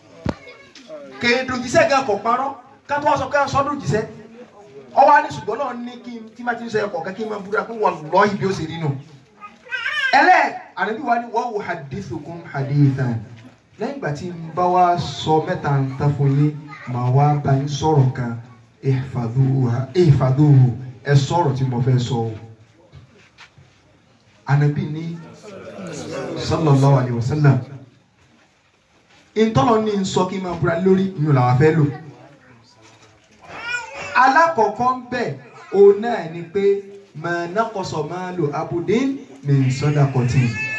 kèédùn gan kò parọ́ ká tó wá sọ pé sọ́dún jíṣẹ́ ọwọ́ á ní ṣùgbọ́n náà ní kí n tí má ti ń sọ ẹ̀kọ́ kẹ́ kí n máa búra pé wọ́n lọ́ ibi ó sì rí nù. ẹlẹ́ ànábì wa ni wọ́n wò hadithukum hadithan lẹ́yìn ìgbà tí n bá wá sọ mẹ́ta ń ta fún yín màá wá bá yín sọ̀rọ̀ kan ihfaduhu ẹ sọ̀rọ̀ tí mo fẹ́ sọ o. ànábì ní sallallahu alayhi wa sallam ntọ́lọ́ ní nsọ kí n máa búra lórí ìyún làwọn fẹ́ lò alákọ̀ọ́kọ́ ń bẹ̀ òun náà ni pé mọ̀nàkọ̀sọ̀ máa lò abudin ní sọ́dàkọ̀tì.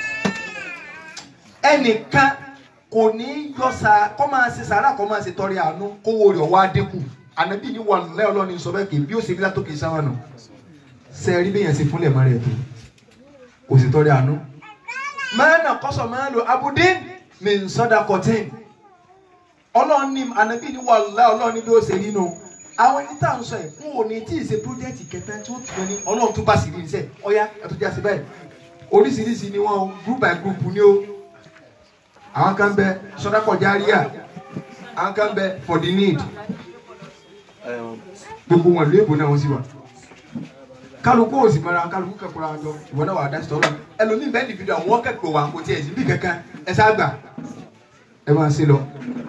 ẹnìkan kò ní yọ sa kọ́ máa ṣe sàárà kọ́ máa ṣe tọrẹ àánú kówó rẹ̀ wá dínkù ànábì ní wà lẹ́ ọlọ́ni sọ bẹ́ẹ̀ kì í bí ó ṣe rí látòkè sáwọn nù sẹ́ẹ̀rí bẹ́ẹ̀ yẹn ṣe fúnlẹ̀ mọ́ rẹ̀ tó kò sì tọrẹ àánú. mọ̀nàkọ̀sọ̀ máa lò abudin ní sọ́dàkọ̀tì. ọlọ́ni ànábì ní wà lẹ́ ọlọ́ni bí ó ṣe rí nù àwọn ẹni tá à ń sọ ẹ fún òní tí ì ṣe pírójẹ́tì kẹta tí ó ti wọn ní ọlọ́run tó bá sì rí iṣẹ́ ọ̀yá ẹ̀tọ́ já sí bẹ́ẹ̀ oríṣiríṣi ni wọ́n group by group ni ó àwọn kan bẹ sọdákọ̀ járíà àwọn kan bẹ for the need gbogbo wọn ló èbó náà wọ́n sì wà kálukú òsì mọ́ra kálukú kẹ́kọ̀ọ́ àwọn jọ ìwọ náà wà á dá sí tọ́lọ́ ẹlòmíì bẹ́ẹ̀ ni fídíò àwọn kẹ́kọ̀ọ́ wà kò tiẹ̀ sí bí kankan ẹ sá gbà ẹ máa ṣe lọ.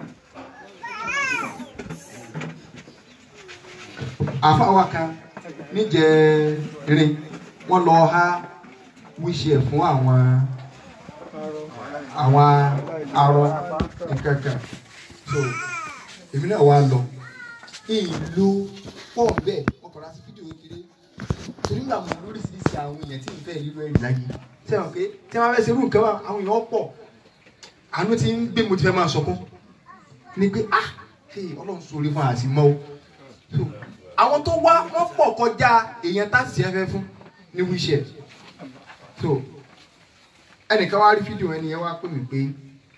àfáwà kan níjẹrin wọ́n lọ há wíṣẹ fún àwọn àwọn arọ nkankan so èmi náà wá lọ ìlú pọ̀ bẹ́ẹ̀ wọ́n kọ́ra sí fídíò kékeré torí nígbà mo lóríṣiríṣi àwọn èèyàn tí n fẹ́ nílò ẹ̀rí láyé sẹ́wọ̀n pé tí wọ́n fẹ́ ṣe irú nǹkan wa àwọn èèyàn pọ̀ àánú ti ń gbé mo ti fẹ́ máa sọkún ni pé ah ọlọ́run sọ̀rọ̀ fún àṣìmọ́ o àwọn tó wá wọ́n pọ̀ kọjá èèyàn tá sì fẹ́ fún ní wíṣẹ̀ so ẹnìkan wá rí fídíò ẹni yẹn wá pè mí pé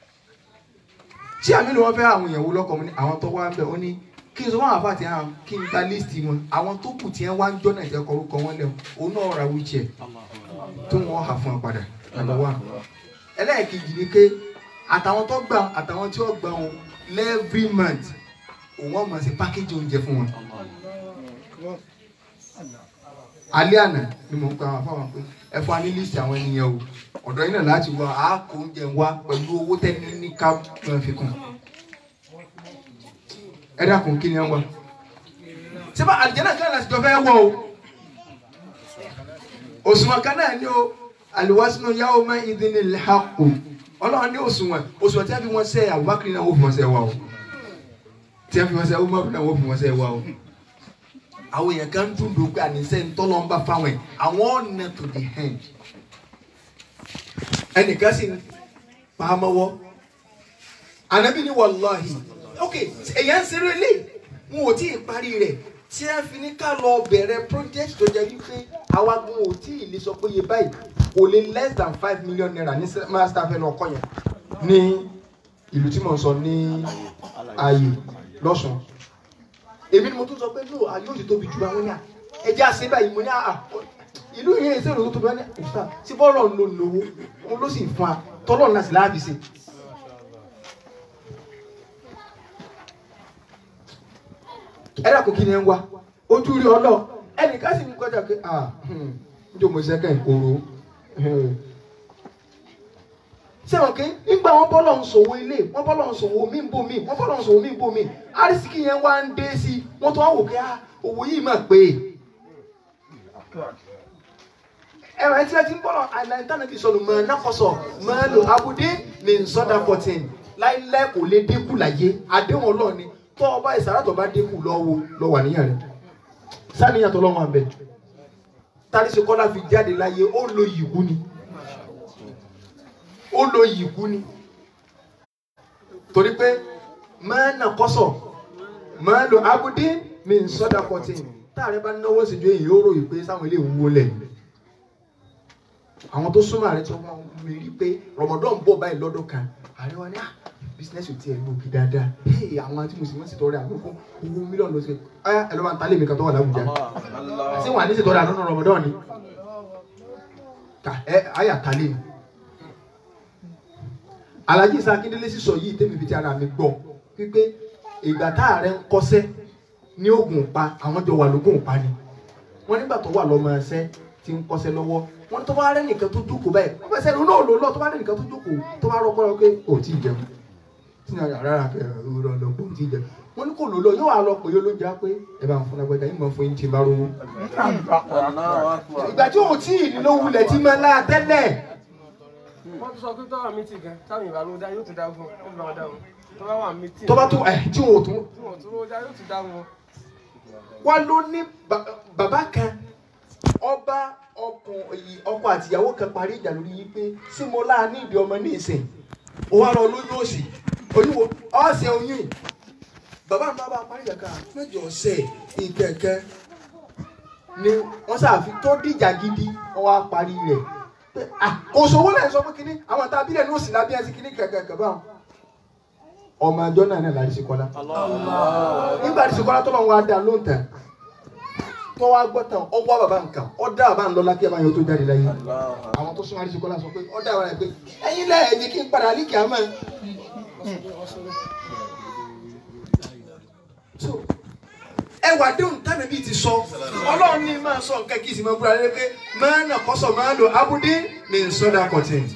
tí àmì ló wọ́n fẹ́ àwọn èèyàn wo lọ́kọ̀ mi ní àwọn tó wá ń bẹ̀ ó ní kí n sọ wọn àfàtì hàn kí n gba líìsì wọn àwọn tó kù tí wọ́n wá ń jọ́ náà ìjẹ́ kọrúkọ wọn lẹ́wọ̀n òun náà ra wíṣẹ̀ tó wọ́n hà fún ọ padà nàbà wà ẹlẹ́ẹ̀kejì ni pé àtàwọn tó gbà àtàwọn tí wọ́n gbà wọn every month òun wọn máa ṣe pákéjì oúnjẹ fún wọn alẹ́ àná ni mò ń pa àwọn afáwọn pé ẹ fún wa ní lísì àwọn ènìyàn o ọ̀dọ̀ yín náà láti wá a kó oúnjẹ wá pẹ̀lú owó tẹ́ni ní ká máa fi kún ẹ dákun kí ni ẹ wá síbá àlìjẹ́nà kan láti jọ fẹ́ wọ̀ o òṣùwọ̀n kan náà ni o àlùwàsínú yàwó máa ń dín ní lẹ́hàkù ọlọ́run ní òṣùwọ̀n òṣùwọ̀n tí a fi wọ́n sẹ́ Abubakar náà wọ́n fi wọ́n sẹ́ wa o tí a fi wọ́n sẹ́ Umar náà wọ́n fi wọ́n sẹ́ wa o àwọn èèyàn kan dùn dùn pé àníṣe ntọ́lọ́ ń bá fáwọn ẹ̀ àwọn ọ̀nà to the end ẹnìkan sì pa á mọ́wọ́ ànábì ní wàláhì ok èèyàn ń ṣeré lé wọn ò tí ì parí rẹ̀ tí a fi ní ká lọ bẹ̀rẹ̀ project tó jẹ́ wípé àwa gan ò tí ì lè sọ pé iye báyìí kò lè less than five million naira ní master fẹ́ lọ kọ́ yẹn ní ìlú tí mo sọ ní ayé lọ́sùn èmi ni mo tún sọ pé no ayé òsì tóbi jù àwọn ní à ẹjẹ àṣẹ báyìí mo ní à ìlú yẹn ìṣe ìlú tó tóbi wọn ní ìfà tí bọ́ọ̀lù ń lò lówó òun ló sì fún wa tọ́lọ̀ náà sì láàbì sí. ẹ dàkú kí ni ẹ ń wá ojú rí ọlọ ẹnìkan sì ń kọjá pé à ń jò mo ṣẹ́kẹ̀ ìkóró sẹ́wọ̀n kí nígbà wọn bọ́lọ̀ ń sòwò ilé wọn bọ́lọ̀ ń sòwò mí bò mí wọn bọ́lọ̀ ń sòwò mí bò mí arísìkì yẹn wá ń dé sí i wọ́n tún wá wò pé owó yìí mà pé ẹ̀rọ ẹtí ẹtí ń bọ́lọ̀ àìláńtánà fi sọ̀rọ̀ mọ̀ náfọ̀sọ̀ mọ̀ lò abudé ní nsọ́dà fourteen láìláì kò lè dínkù láyé àdéhùn ọlọ́ọ̀ni tó ọba ìsàràtọ̀ bá dínkù lọ́wọ́ lọ́wọ́ àníyàn rẹ̀ sáníyàn tó lọ́wọ́ àbẹ̀ tàbí kọ́lá fi jáde láyé ó lo ìwú ni ó lo ìkú ni torí pé máa nà kọ́sọ̀ máa lo abudé mi ń sọ́dà fourteen táàrẹ bá náwó sí ju èyí ó ròyìn pé sáwọn ilé ìwúwo lẹ̀ ni àwọn tó súnmọ́ ààrẹ tí wọ́n máa mi rí pé rọmọdún ń bọ̀ báyìí lọ́dún kan ààrẹ wa ní à bísínẹ́sì tí ẹ gbòógì dáadáa hey àwọn tí mo sì wọ́n sì tọrẹ àkókò owó mílíọ̀nù ló ṣe ẹ ẹ ló máa ń talé mi kan tó wà láwùjá àti wọn à ní sì tọrẹ àdúnnà rọmọdún ni ká ẹ àyà talé mi Alhaji Isa Akindele sísọ yìí tẹ́mi fi ti ara mi gbọ́ wípé ìgbà tá ààrẹ ń kọ́sẹ́ ní oògùn pa àwọn jọ wà lóògùn pa ni wọ́n nígbà tó wà lọ́mọ ẹsẹ́ tí ń kọ́sẹ́ lọ́wọ́ wọ́n tó bá rẹ́ nìkan tó jókòó báyìí wọ́n fẹ́ sẹ́ni náà lò lọ tó bá rẹ́ nìkan tó jókòó tó bá rọ́pọ́ lọ pé ò tí ì jẹun tí ní ara rà pé ọ̀rọ̀ lọ pé ò tí ì jẹun wọ́n ní kò lò lọ yóò wá lọ pé yóò ló já pé ẹ bá ń fún agbẹ́dá yìí mọ̀ fún yín tí ń bá rówó. ìgbà tí ò tí ì ní ló wulẹ̀ tí máa lá tẹ́lẹ̀ wọ́n tún sọ pé tọ́wọ́ mi ti gan táwọn ìbá ló dá yóò tún dá fún un ó fi máa dá wọn tó bá wà mí tì tó bá tó ẹ̀ tí wọn ò tún tí wọ́n tún ló dá yóò tún dá wọn. wá ló ní ba- bàbá kan ọba ọkùnrin ọkọ àtìyàwó kan parí ìjà lórí yìí pé sí mo láà ní ìdí ọmọ ní ìsìn ó wá lọ lóyún òsì oníwo ọ̀sẹ̀ oyún yìí. bàbá mi bá parí ìjà kan mẹ́jọ ọ̀sẹ̀ ìkẹ̀kẹ́ ni wọ́n ṣàfi tó dìjà gidi wọ́n wá parí rẹ̀ pé ah kò sówó lẹ́yìn sọ pé kínní àwọn àtàbílẹ̀ ní òsì lábẹ́ ẹsẹ̀ kínní kẹ̀kẹ́ báwọn ọmọ àjọ náà náà láti ṣe kọ́lá nígbà tí sèkọ́lá tó lọ́n wá dá ló ń tẹ̀ tó wá gbọ́ tán ọ wá bàbá nǹkan ọ dá bàbá ń lọ lákì ẹ̀ máa yọ tó jáde láyé àwọn tó súnmọ́ àdìsíkọ́lá sọ pé ọ dá bàbá rẹ̀ pé ẹ̀yin lẹ́ ẹ̀yìn kí n padà líkì àmọ́ so ẹwà déhùn tánà bíi ti sọ ọlọ́run ní máa sọ nǹkan kí n sì máa búra lé pé máa nà kọ́sọ̀ máa lò abúdé ní sọ́dà kọ̀tẹ́ǹtì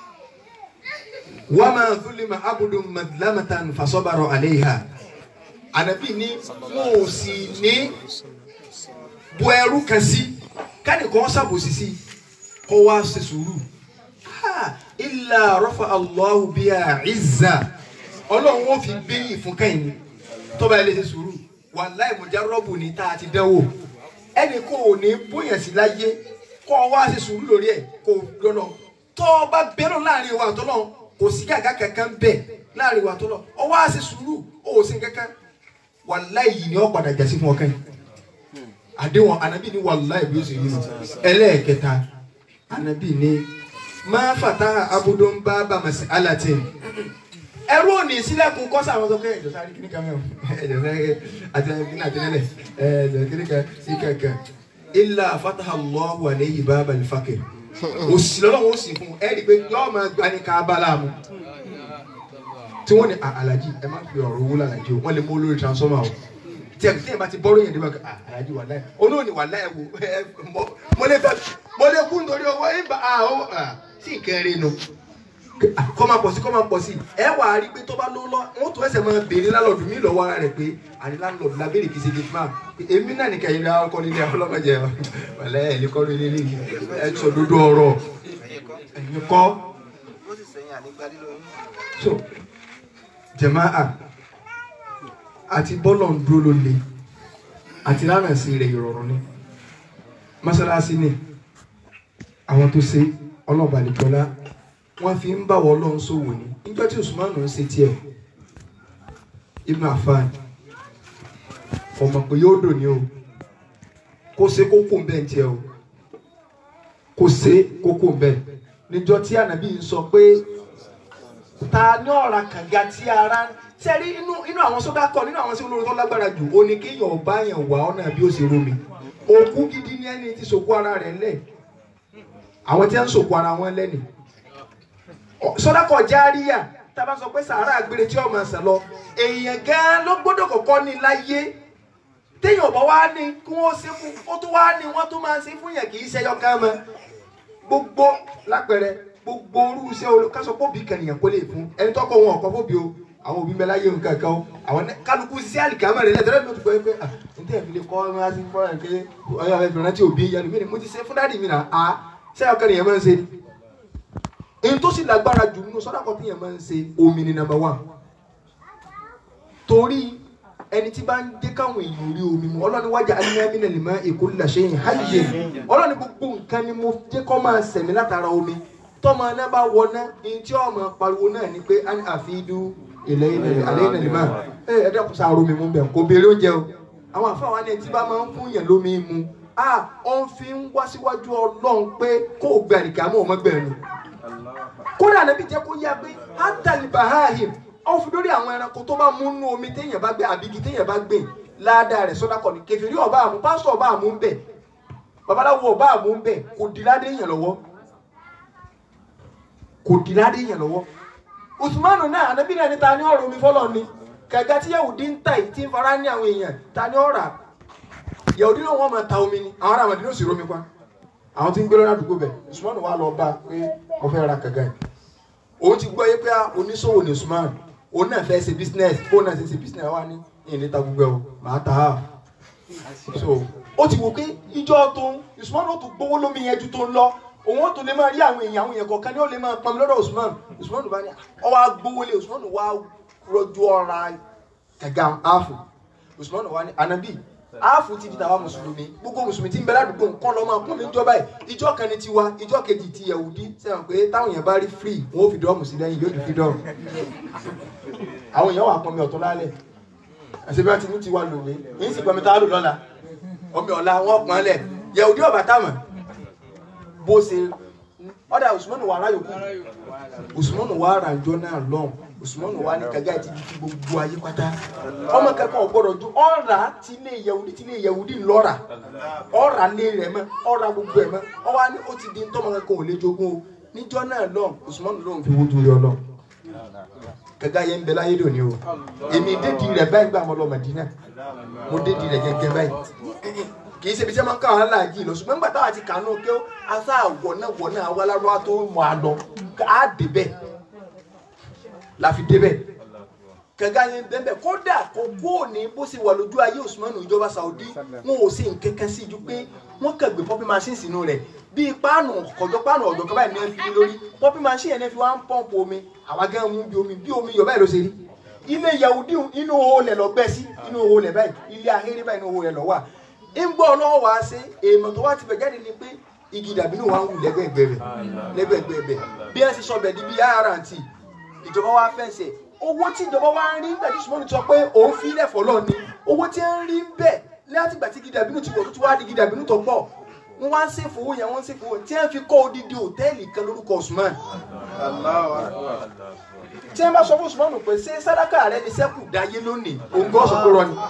wama zulima abudu madlamatan fasọbarọ aleha anabi ni mo ò sì ní bu ẹrú kan sí káni kò ṣàbòsí sí kó wá ṣe sùúrù ha illa rafa allahu biya izza ọlọ́run ó fi gbẹ̀yìn fún kẹ́yìn tọ́ba ẹ lè ṣe sùúrù wàláì mujarrabu ni tá a ti dánwò ẹnì kò ní bóyá sí láyé kó wá ṣe sùúrù lórí ẹ̀ kó lọ́nà tọ́ba bẹ́rù láàrin wa àtọ́lọ́ kò sí gàgà kankan bẹ́ẹ̀ láàrin wa àtọ́lọ́ ọ wá ṣe sùúrù ó sì kankan wàláì yìí ni ó padà jásí fún ọkàn yìí àdéhùn anabi ni wàláì bí ó sì rí nu ẹlẹ́ẹ̀kẹta anabi ni máa fàtà abudun bábà màsí alatin ẹrú òní sílẹ̀kùn kọ́sà àwọn sọ́kẹ́ ẹ̀jọ̀ sáré kíní kan mẹ́wọ̀n ẹ̀jọ̀ sáré àti kíní àtẹnẹ́lẹ̀ ẹ̀jọ̀ kíní kan sí kankan ilà fataha Allahu alayhi bábà al-faqr òsì lọ́wọ́ ó sì fún un ẹ̀ rí i pé yọ́ọ́ máa gba ní ká bá láàmú tí wọ́n ní alájí ẹ má fi ọ̀rọ̀ owó lálàjì o wọ́n lè mú olórí transformer o tí ẹ tí ẹ bá ti bọ́rọ̀ yẹn dé báyìí alájí wà láyé olóòní wà láyé wo ẹ mo lè fẹ́ mo lè kú nítorí owó ẹ bá a ó sí ìkẹrin nu kọ́ máa pọ̀ sí kọ́ máa pọ̀ sí ẹ wà á rí pé tó bá ló lọ wọ́n tún ẹsẹ̀ máa béèrè lálọ́ọ̀dù mí lọ́wọ́ ara rẹ̀ pé àní lálọ́ọ̀dù la béèrè kìí ṣe gate man èmi náà ní kẹyìn ra ọkọ nílé ọlọ́mọdé wàlẹ́ ẹ̀ ní kọ́ nílé ní ẹ sọ dodo ọ̀rọ̀ ẹ̀yin kọ́ so jamaa àti bọ́lọ̀ ń dúró ló le àti lánàá sí rẹ̀ ìrọ̀rùn ni mọ́sálásí ni àwọn tó ṣe ọlọ́ọ̀bà nìkọ́lá wọ́n fi ń báwọ̀ ọlọ́run sòwò ni nígbà tí Usman ń ṣe tiẹ̀ Ibn Affan ọmọ pé yóò dò ní o kó ṣe kókó ń bẹ́ẹ̀ tiẹ̀ o kó ṣe kókó ń bẹ́ẹ̀ níjọ́ tí ànábì ń sọ pé ta ní ọ̀ra kànga tí ara sẹ́rí inú inú àwọn sọ́dá kọ nínú àwọn sí olórí tó lágbára jù ó ní kéèyàn ọba yẹn wà ọ̀nà bí ó ṣe romi òkú gidi ní ẹni tí sòkú ara rẹ̀ lẹ̀ àwọn tí wọ́n ń sòkú ara wọn lẹ́nì sọ́dá kọ járíyà tábà sọ pé sàárà àgbèrè tí ọmọ ẹsẹ̀ lọ èèyàn gan ló gbọ́dọ̀ kọ́kọ́ ní láyé téèyàn ọ̀bọ̀ wá ní kí wọ́n ṣe fún ó tó wá ní wọ́n tó máa ṣe fún yẹn kì í ṣẹyọ ká mọ́ gbogbo lápẹẹrẹ gbogbo orú iṣẹ́ olùkásọ fóbi kànìyàn kó lè fún ẹni tọ́kọ wọn ọ̀kọ́ fóbi o àwọn òbí mẹ́lá yé nǹkan kan o àwọn kálukú sí àlìkámẹ́ rẹ̀ lẹ́tọ̀ọ́ lẹ́tọ̀ọ́ tó gbọ́ pé ah n tẹ́ fi lè kọ́ ọ́n láti fọ́ ẹ̀ pé ọyọ́ ẹ̀ fìràn tí òbí yẹnu mi ni mo ti ṣe fún dáàdì mi náà a ṣé ọkọ nìyẹn máa ń ṣe ni. èyí tó sì lágbára jù nínú sọ́dọ̀ kan tí yẹn máa ń ṣe omi ni number one. torí ẹni tí bá ń jẹ́ káwọn èèyàn rí omi mu ọlọ́ni wájà alinamínà lè má èkó làṣẹyìn háyè ọlọ́ni gbogbo nǹkan ni mo jẹ́ kọ́ máa sẹ̀mí látara omi tọ́mọ náà bá wọná ní tí ọmọ pariwo náà ni pé àfi dú ilẹ̀ ilẹ̀ alẹ́ ilẹ̀ lè máa ẹ ẹ dẹ́kun sáà romi mú bẹ̀ kò béèrè oúnjẹ o àwọn àfáà wa ní ẹtí bá máa ń fún yẹn lómi mu a ó ń fi ń wá síwájú ọlọ́run pé kó o gbẹ àríkà mọ́ ọmọ gbẹ̀rù kódà níbi jẹ́ kó yá pé átàlì bahahim ó fi lórí àwọn ẹranko tó bá mú nú omi téèyàn bá gbé àbígi téèyàn bá gbé ládàá rẹ̀ sọ́dá kọ́ni kẹfìrí ọba àmú pásítọ̀ ọba àmú ń bẹ̀ babaláwo ọba àmú ń bẹ̀ kò dì ládé yẹn lọ́wọ́ kò dì ládé yẹn lọ́wọ́ usmanu náà anabi náà ní ta ni ọ̀rọ̀ omi fọlọ́ ni kàga tí yahudi ń ta yìí tí ń fara ní àwọn èèyàn ta ni ọ̀rà yahudi náà wọ́n máa ta omi ni àwọn ará àmàdínà sì romi pa àwọn tí ń gbé lọ́nà àdúgbò bẹ̀ usmanu wà lọ bá pé wọ́n fẹ́ ra kàga yìí òun ti gbọ́ yé pé oníṣòwò ní usman òun náà fẹ́ ṣe business òun náà ṣe ṣe business wa ní ìní ta gbogbo ẹ̀ o màá ta á so ó ti wò pé ìjọ tó ń usman ó tún gbowó lómi yẹn ju tó ń lọ òun ó tún lè máa rí àwọn èèyàn àwọn èèyàn kọ̀ọ̀kan ní ó lè máa pọnmi lọ́dọ̀ usman usman bá ní ọ wá gbowó lé usman wá rọjò ọ̀ra kẹ̀gà áàfù usman wá ní anabi áàfù ti di tàwa mùsùlùmí gbogbo mùsùlùmí tí ń bẹ ládùúgbò nǹkan lọ́ máa kún mi jọba yìí ìjọ kan ní tiwa ìjọ kejì ti yahudi sẹ́wọ̀n pé táwọn èèyàn bá rí free wọn ó fi dọ́ọ̀mù sí lẹ́yìn yóò di freedom àwọn èèyàn wà pọnmi ọ̀tún lálẹ́ àti bí wọ́n ti ní tiwa lòwe èyí sì pọnmi tá a lò lọ́la omi ọ̀la wọn pọn lẹ̀ yahudi ọ̀bà táwọn bó ṣe ọ̀dà usman wà ráyòkú usman wà ràjọ náà lọ́n usman wà ní kàgá ti di ti gbogbo ayé pátá ọmọ kankan ọgbọ́dọ̀ ju ọ̀rà tí ilé yahudi tí ilé yahudi lọ́ra ọ̀rà lé rẹ̀ mọ́ ọ̀rà gbogbo ẹ̀ mọ́ ọwọ́ ni ó ti di ntọ́mọ kankan ò lè jogún o níjọ́ náà lọ́n usman lọ́n fi wó torí ọlọ́n kàgá yẹn ń bẹ láyé lónìí o èmi dédi rẹ̀ báyìí gbà mọ́ lọ Mádínà mo dédi rẹ̀ gẹ́gẹ́ báyìí kì í ṣe ibi tí wọ́n máa ń káwọn aláàjì lọ ṣùgbọ́n nígbà táwọn àti kànú kí ó asá wọ̀nà wọ̀nà awalárọ́ tó mọ̀ á lọ á débẹ̀ la fi débẹ̀ kẹ̀kẹ́ yẹn bẹ́ẹ̀ kódà kó kó ní bó ṣe wà lójú ayé Usman ìjọba Saudi wọn ò sí nkẹ́kẹ́ sí ju pé wọ́n kàn gbé pọ́pí machine sínú rẹ̀ bíi páànù kọ̀jọ́ páànù ọ̀dọ̀ kan báyìí ní ẹ fi lórí pọ́pí machine yẹn fi wá ń pọ́ǹpù omi àwa gán mú bí omi bí omi yọ̀ báyìí ló ṣe rí ilé Yahudi inú olè lọ gbẹ́ sí inú olè báyìí ilé ahéré báyìí inú olè lọ wà ńgbọ́ ọlọ́wọ́ wá sí èèmọ̀ tó wá ti bẹ̀ jáde ni pé igi dàbínú wa ń wù lẹ́gbẹ̀ẹ́gbẹ̀ rẹ̀ lẹ́gbẹ̀ẹ́gbẹ̀ rẹ̀ bí ẹ ti sọ bẹ̀ di bí rnt ìjọba wa fẹsẹ̀ owó tí ìjọba wa ń rí nígbà tí sùmọ́nù sọ pé òun fi ilẹ̀ fọlọ́ ni owó tí ń rí bẹ́ẹ̀ láti gbà tí igi dàbínú ti wọ̀ tó ti wá di igi dàbínú tó pọ̀ wọ́n wá ń ṣe fowó yẹn wọ́n ń ṣe fowó tí wọ́n fi kọ́ odidi hòtẹ́ẹ̀lì kan lórúkọ Usman tí wọ́n bá sọ fún Usman pé ṣé sàdákà rẹ ni sẹ́kù dáyé lónìí òun gbọ́ sọ pé rọ ni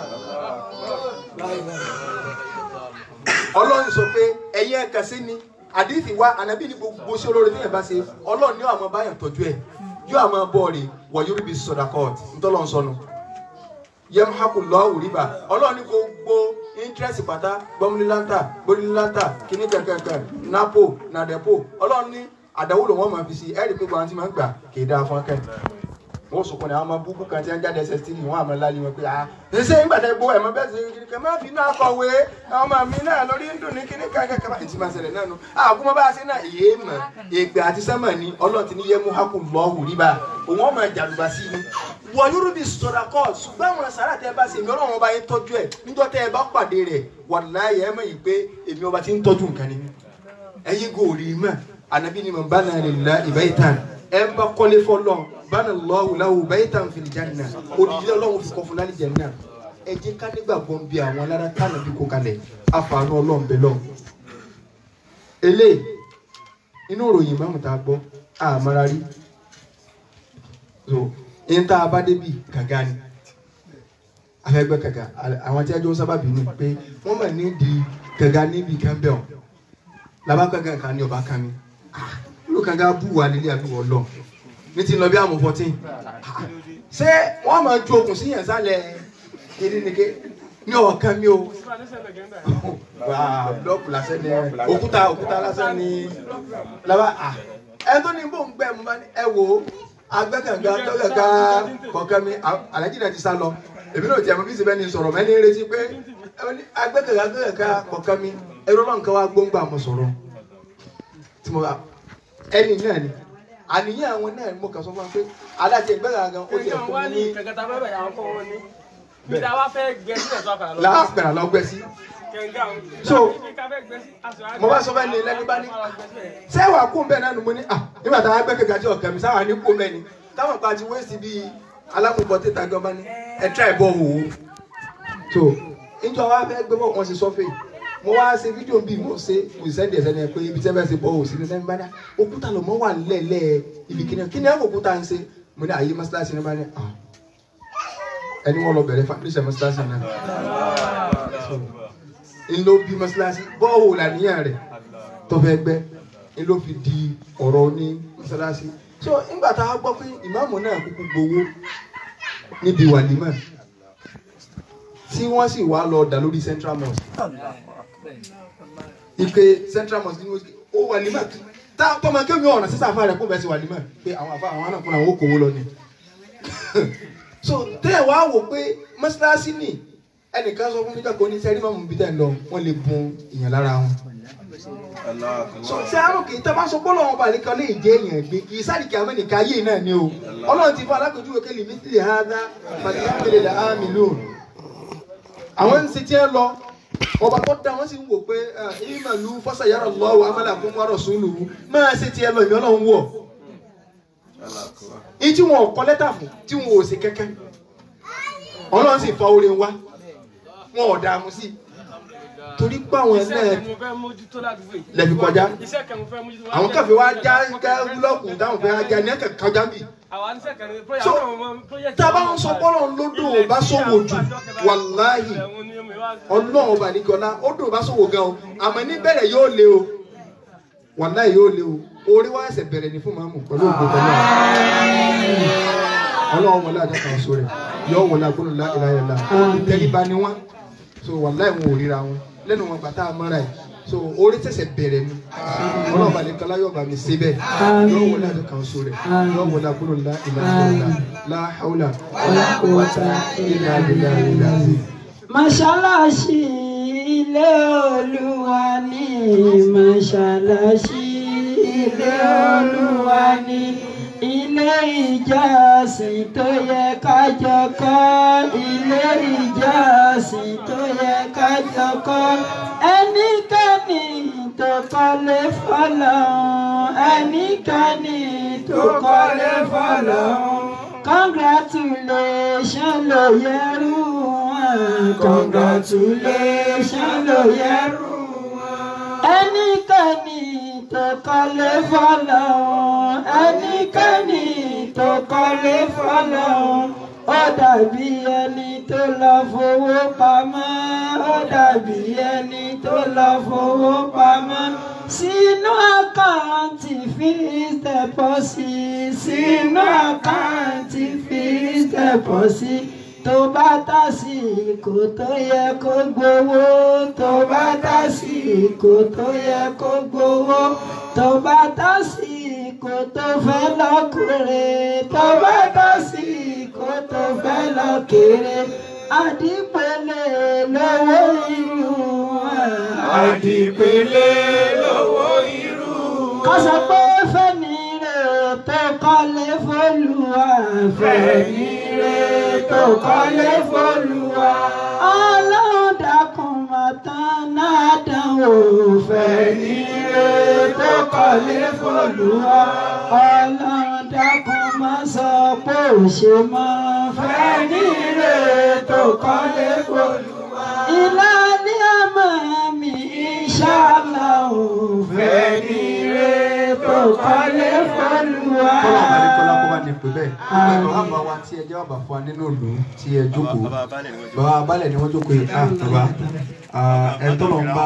ọlọ́run sọ pé ẹ̀yin ẹ̀ka sí ni àdìsí wa ànábì ní gbogbo sí olórí tíyẹn bá ṣe ọlọ́run ní àwọn báyàn tọ́jú ẹ̀ yóò àwọn bọ́ọ̀lì wọ̀ yóò rí bí sọ̀dà court ntọ́lọ́run sọnù yẹmuhaku lọ́wọ́ rìbá ọlọ́run ní gbogbo interest pátá gbọ́múlélátà gbọ́múlélátà kíní kankankan napo nadepo ọlọ́run ní àdáwó ló wọ́n máa fi si ẹ̀rí pé gbọ́n ti máa ń gbà kì í dáa fún akẹ́kọ̀ọ́ wọ́n sọ̀kọ́ ní àwọn ọmọ búkú kan tí wọ́n jáde ẹsẹ̀ tí wọ́n àmọ́ láyé wọn pé ah ṣe ń gbàdá gbó ẹ̀mọ́ bẹ́ẹ̀ sì kí má fi náà kọ̀wé àwọn ọmọ mi náà lórí ń dùn ní kíní kankan kan báyìí tí máa ṣẹlẹ̀ náà nu àkúmọ́ bá a ṣe náà èyí mọ̀ ègbè àti sẹ́mọ̀ ni ọlọ́run ti ní yẹ mú hákù lọ́ọ̀hù ríbà òun ọmọ ìjàlùbá sí ni. wọ yorùbá sọ̀rọ̀ kọ́ ṣùgbọ́n àwọn sàrà tẹ́ bá ṣe èmi ọlọ́run ọba yẹn tọ́jú ẹ̀ níjọ́ tẹ́ ẹ bá pàdé rẹ̀ wàláyé ẹ mọ̀ yìí pé èmi ọba ti ń tọ́jú nǹkan ni ẹ̀yin gòrí mọ̀ ànábì ni mo bá náà lè la ìbáyìí ẹ ń bá kọ́lé fọlọ́ bana lọ́wọ́ láwù bẹ́ẹ̀ tàn fi janna odidi ọlọ́run fi kọ́ fún lálẹ́ janna ẹ jẹ́ ká nígbàgbọ́ bí àwọn alára tánà bí kò kalẹ̀ àfààní ọlọ́run bẹ̀ lọ́wọ́. ele inú ìròyìn mọ́mù tá a gbọ́ àmàrà rí so ẹni tá a bá débi kàga ni afẹ́gbẹ́ kàga àwọn tí a jọ ń sábà bínú pé wọ́n mọ̀ ní di kàga níbi campbell làbá kàga kan ní ọba kan mi ló kàga bú wa nílé àbúrò ọlọ́run ní ti lọ bí àmú fourteen ṣé wọ́n máa ju okùn sí yẹn sálẹ̀ kérénike ní ọ̀kan mi o wà blọọkù lásán ni òkúta òkúta lásán ni laba ẹ tó ní bò ń gbẹ mo bá ní ẹ wò ó agbẹ́kànga tọ́kànga kọ̀ọ̀kan mi alájí náà ti sá lọ èmi náà ti àmọ́ bí sèbẹ́ ni sọ̀rọ̀ mẹ́ni retí pé agbẹ́kànga tọ́kànga kọ̀ọ̀kan mi ẹ̀rọ náà nǹkan wá gbóngbà mo sọ̀rọ̀ tí mo ẹni náà ni àníyàn àwọn náà mo kàn sọ fún wa pé alájẹ ìgbẹ́ra gan ó yẹ fún mi ní. kẹ̀kẹ́ta fẹ́ bẹ̀rẹ̀ àwọn kọ́ wọn ní. bí ta wá fẹ́ gbẹ sílẹ̀ tó àkàrà lọ. láàpẹ̀rẹ̀ lọ gbẹ sí. kẹ̀ǹgà So, so mo bá sọ fẹ́ ní lẹ́ni bá ní. ṣé wàá kún bẹ́ẹ̀ náà ni mo ní à nígbà táwọn agbẹ́kẹ̀ gàdí ọ̀kẹ́ mi sáwà ní kún bẹ́ẹ̀ ni táwọn pa ti wéèsì bíi alámùbọ̀ tètè gan bá ní ẹ tíra ìbọ̀ wò ó. so níjọ wa fẹ́ gbé bọ̀ wọ́n ṣe sọ́fẹ̀ mo wá ṣe fídíò bíi mo ṣe mo sì sẹ́ndì ẹ̀sẹ̀ ni ẹ pé ibi tí ẹ bá ṣe bọ́ ò sí ní sẹ́ni bá dá òkúta ló mọ́ wà lẹ́lẹ́ ibi kíni kíni ẹ̀ òkúta ń ṣe mo ní àyè mọ́ṣáláṣí ní bá ní ah ẹni wọ́n lọ bẹ̀rẹ̀ foundation mọ́ṣáláṣí náà So, n ló bí mọ́ṣáláṣí bọ́ọ̀wò làníyàn rẹ̀ tó fẹ́ gbẹ́ n ló fi di ọ̀rọ̀ ní mọ́ṣáláṣí so nígbà tá a gbọ́ pé ìmáàmù náà kúkú gbowó níbi wàlímà tí wọ́n sì wá lọ dà lórí central mosque ìpè central mosque ní ó wàlímà tá tọmọ kéwì ọ̀nà sísá àfa rẹ̀ kó bẹ́ẹ̀ sí wàlímà pé àwọn àfa àwọn náà fúnra wọn ó kówó lọ ni so tẹ́ ẹ̀ wá wò pé mọ́ṣáláṣí nì ẹnìkan sọ fún mi kẹ́kọ̀ọ́ ní sẹ́rí mọ́mú bí tẹ̀ ń lọ wọ́n lè bun ìyàn lára wọn so ṣé àrùn kì í tẹ́ bá sọ bọ́ọ̀lù ọ̀hún balẹ̀ kan lè jẹ́ èèyàn gbé kì í sáré kí amẹ́nìkà ayé náà ni o ọlọ́run ti fún alákòjúwe kẹ́lì mí sílẹ̀ hádá pàtàkì lè ámì lóòn àwọn ń ṣe tí ẹ lọ ọba tó dá wọn sì ń wò pé ìmọ̀lú fọ́sàyàrá lọ́wọ́ amálà fún wàrọ̀ sùúlù máa ṣe tí ẹ lọ ìmọ̀ ọlọ́run wọ̀ ìyí tí wọn ò kọ lẹ́tà fún tí wọn ò ṣe kẹ́kẹ́ ọlọ́run sì fa oore wá wọn ò dààmú sí i torí pé àwọn ẹ̀ náà lẹ́bi kọjá àwọn kàfé wa já já búlọ́ọ̀kù táwọn fẹ́ ajá ní ẹ̀kẹ́ kọjá bì. so tábà ń sọ bọ́lọ̀ lódò bá sọ̀wọ́ jù wàláhì ọlọ́run ọba nìkọ́lá ó dùn bá sọ̀wọ́ gan o àmọ́ níbẹ̀rẹ̀ yóò le o wàláhì yóò le o orí wa ẹsẹ̀ bẹ̀rẹ̀ ní fún màmú pẹ̀lú ògbó tọ́lá ọlọ́run wọlé àjọ kan sórí yóò wọlé agbóhùn láìláìlá ìtẹríba ni wọ́n so wàláhì wọn ò ríra wọn lẹ́nu wọn gbàtà àmọ́ra yìí so orí tẹ̀sẹ̀ bẹ̀rẹ̀ ni ọlọ́ọ̀bà ní kọ́lá yóò bá mi ṣe bẹ́ẹ̀ yóò wọlé àjọ kan so rẹ̀ yóò wọlé agbóhùn lá ìlà ìlà láhàúlà Ọlákùnwọ́ta ìlà ìlà ìlà sí. Mọ́ṣáláṣí ilé Olúwa ní mọ́ṣáláṣí ilé Olúwa ní ilé ìjọsìn tó yẹ ká jọ kọ́ ilé ìjọsìn tó yẹ ká jọ kọ́ ẹnikẹ́ni tó kọ́lé fọ́lọ́run ẹnikẹ́ni tó kọ́lé fọ́lọ́run congratulation ló yẹrù wọn congratulation ló yẹrù wọn ẹnikẹ́ni tó kọ́lé fọ́lọ́run ẹnikẹ́ni tó kọ́lé fọ́lọ́run ó dàbí ẹni tó lọ fowó pamọ́ ó dàbí ẹni tó lọ fowó pamọ́ sínú àkáǹtì fixed deposit sínú àkáǹtì fixed deposit tó bá tásìkò tó yẹ kó gbowó tó bá tásìkò tó yẹ kó gbowó tó bá tásìkò tó fẹ́ lọ́kùnrin tó bá tásìkò tó fẹ́ lọ́kùnrin àdìpẹ̀lẹ̀ lọ́wọ́ irú wọn. àdìpẹ̀lẹ̀ lọ́wọ́ irú ká sọ pé fẹ́mi rẹ̀ tó kọ́lé fọ́lùwà fẹ́mi rẹ̀ tó kọ́lé fọ́lùwà ọlọ́run dákun mọ̀tán náà dánwò fẹ́mi rẹ̀ tó kọ́lé fọ́lùwà ọlọ́run dákun má sọ pé ò ṣe mọ́ fẹ́mi rẹ̀ tó kọ́lé fọ́lùwà ìlànà àmọ́ mi ìṣàlà ò fẹ́mi rẹ̀ tó kọ́lé fọ́lùwà. kọ́lá àbálẹ́kọ́lá kó bá ní pè bẹ́ẹ̀ gbogbo bàbá wa tí ẹ jẹ́ bàbá fún wa nínú ìlú tí ẹ jókòó bàbá balẹ̀ ni wọ́n jókòó yìí ah bàbá ẹ tó lọ ń bá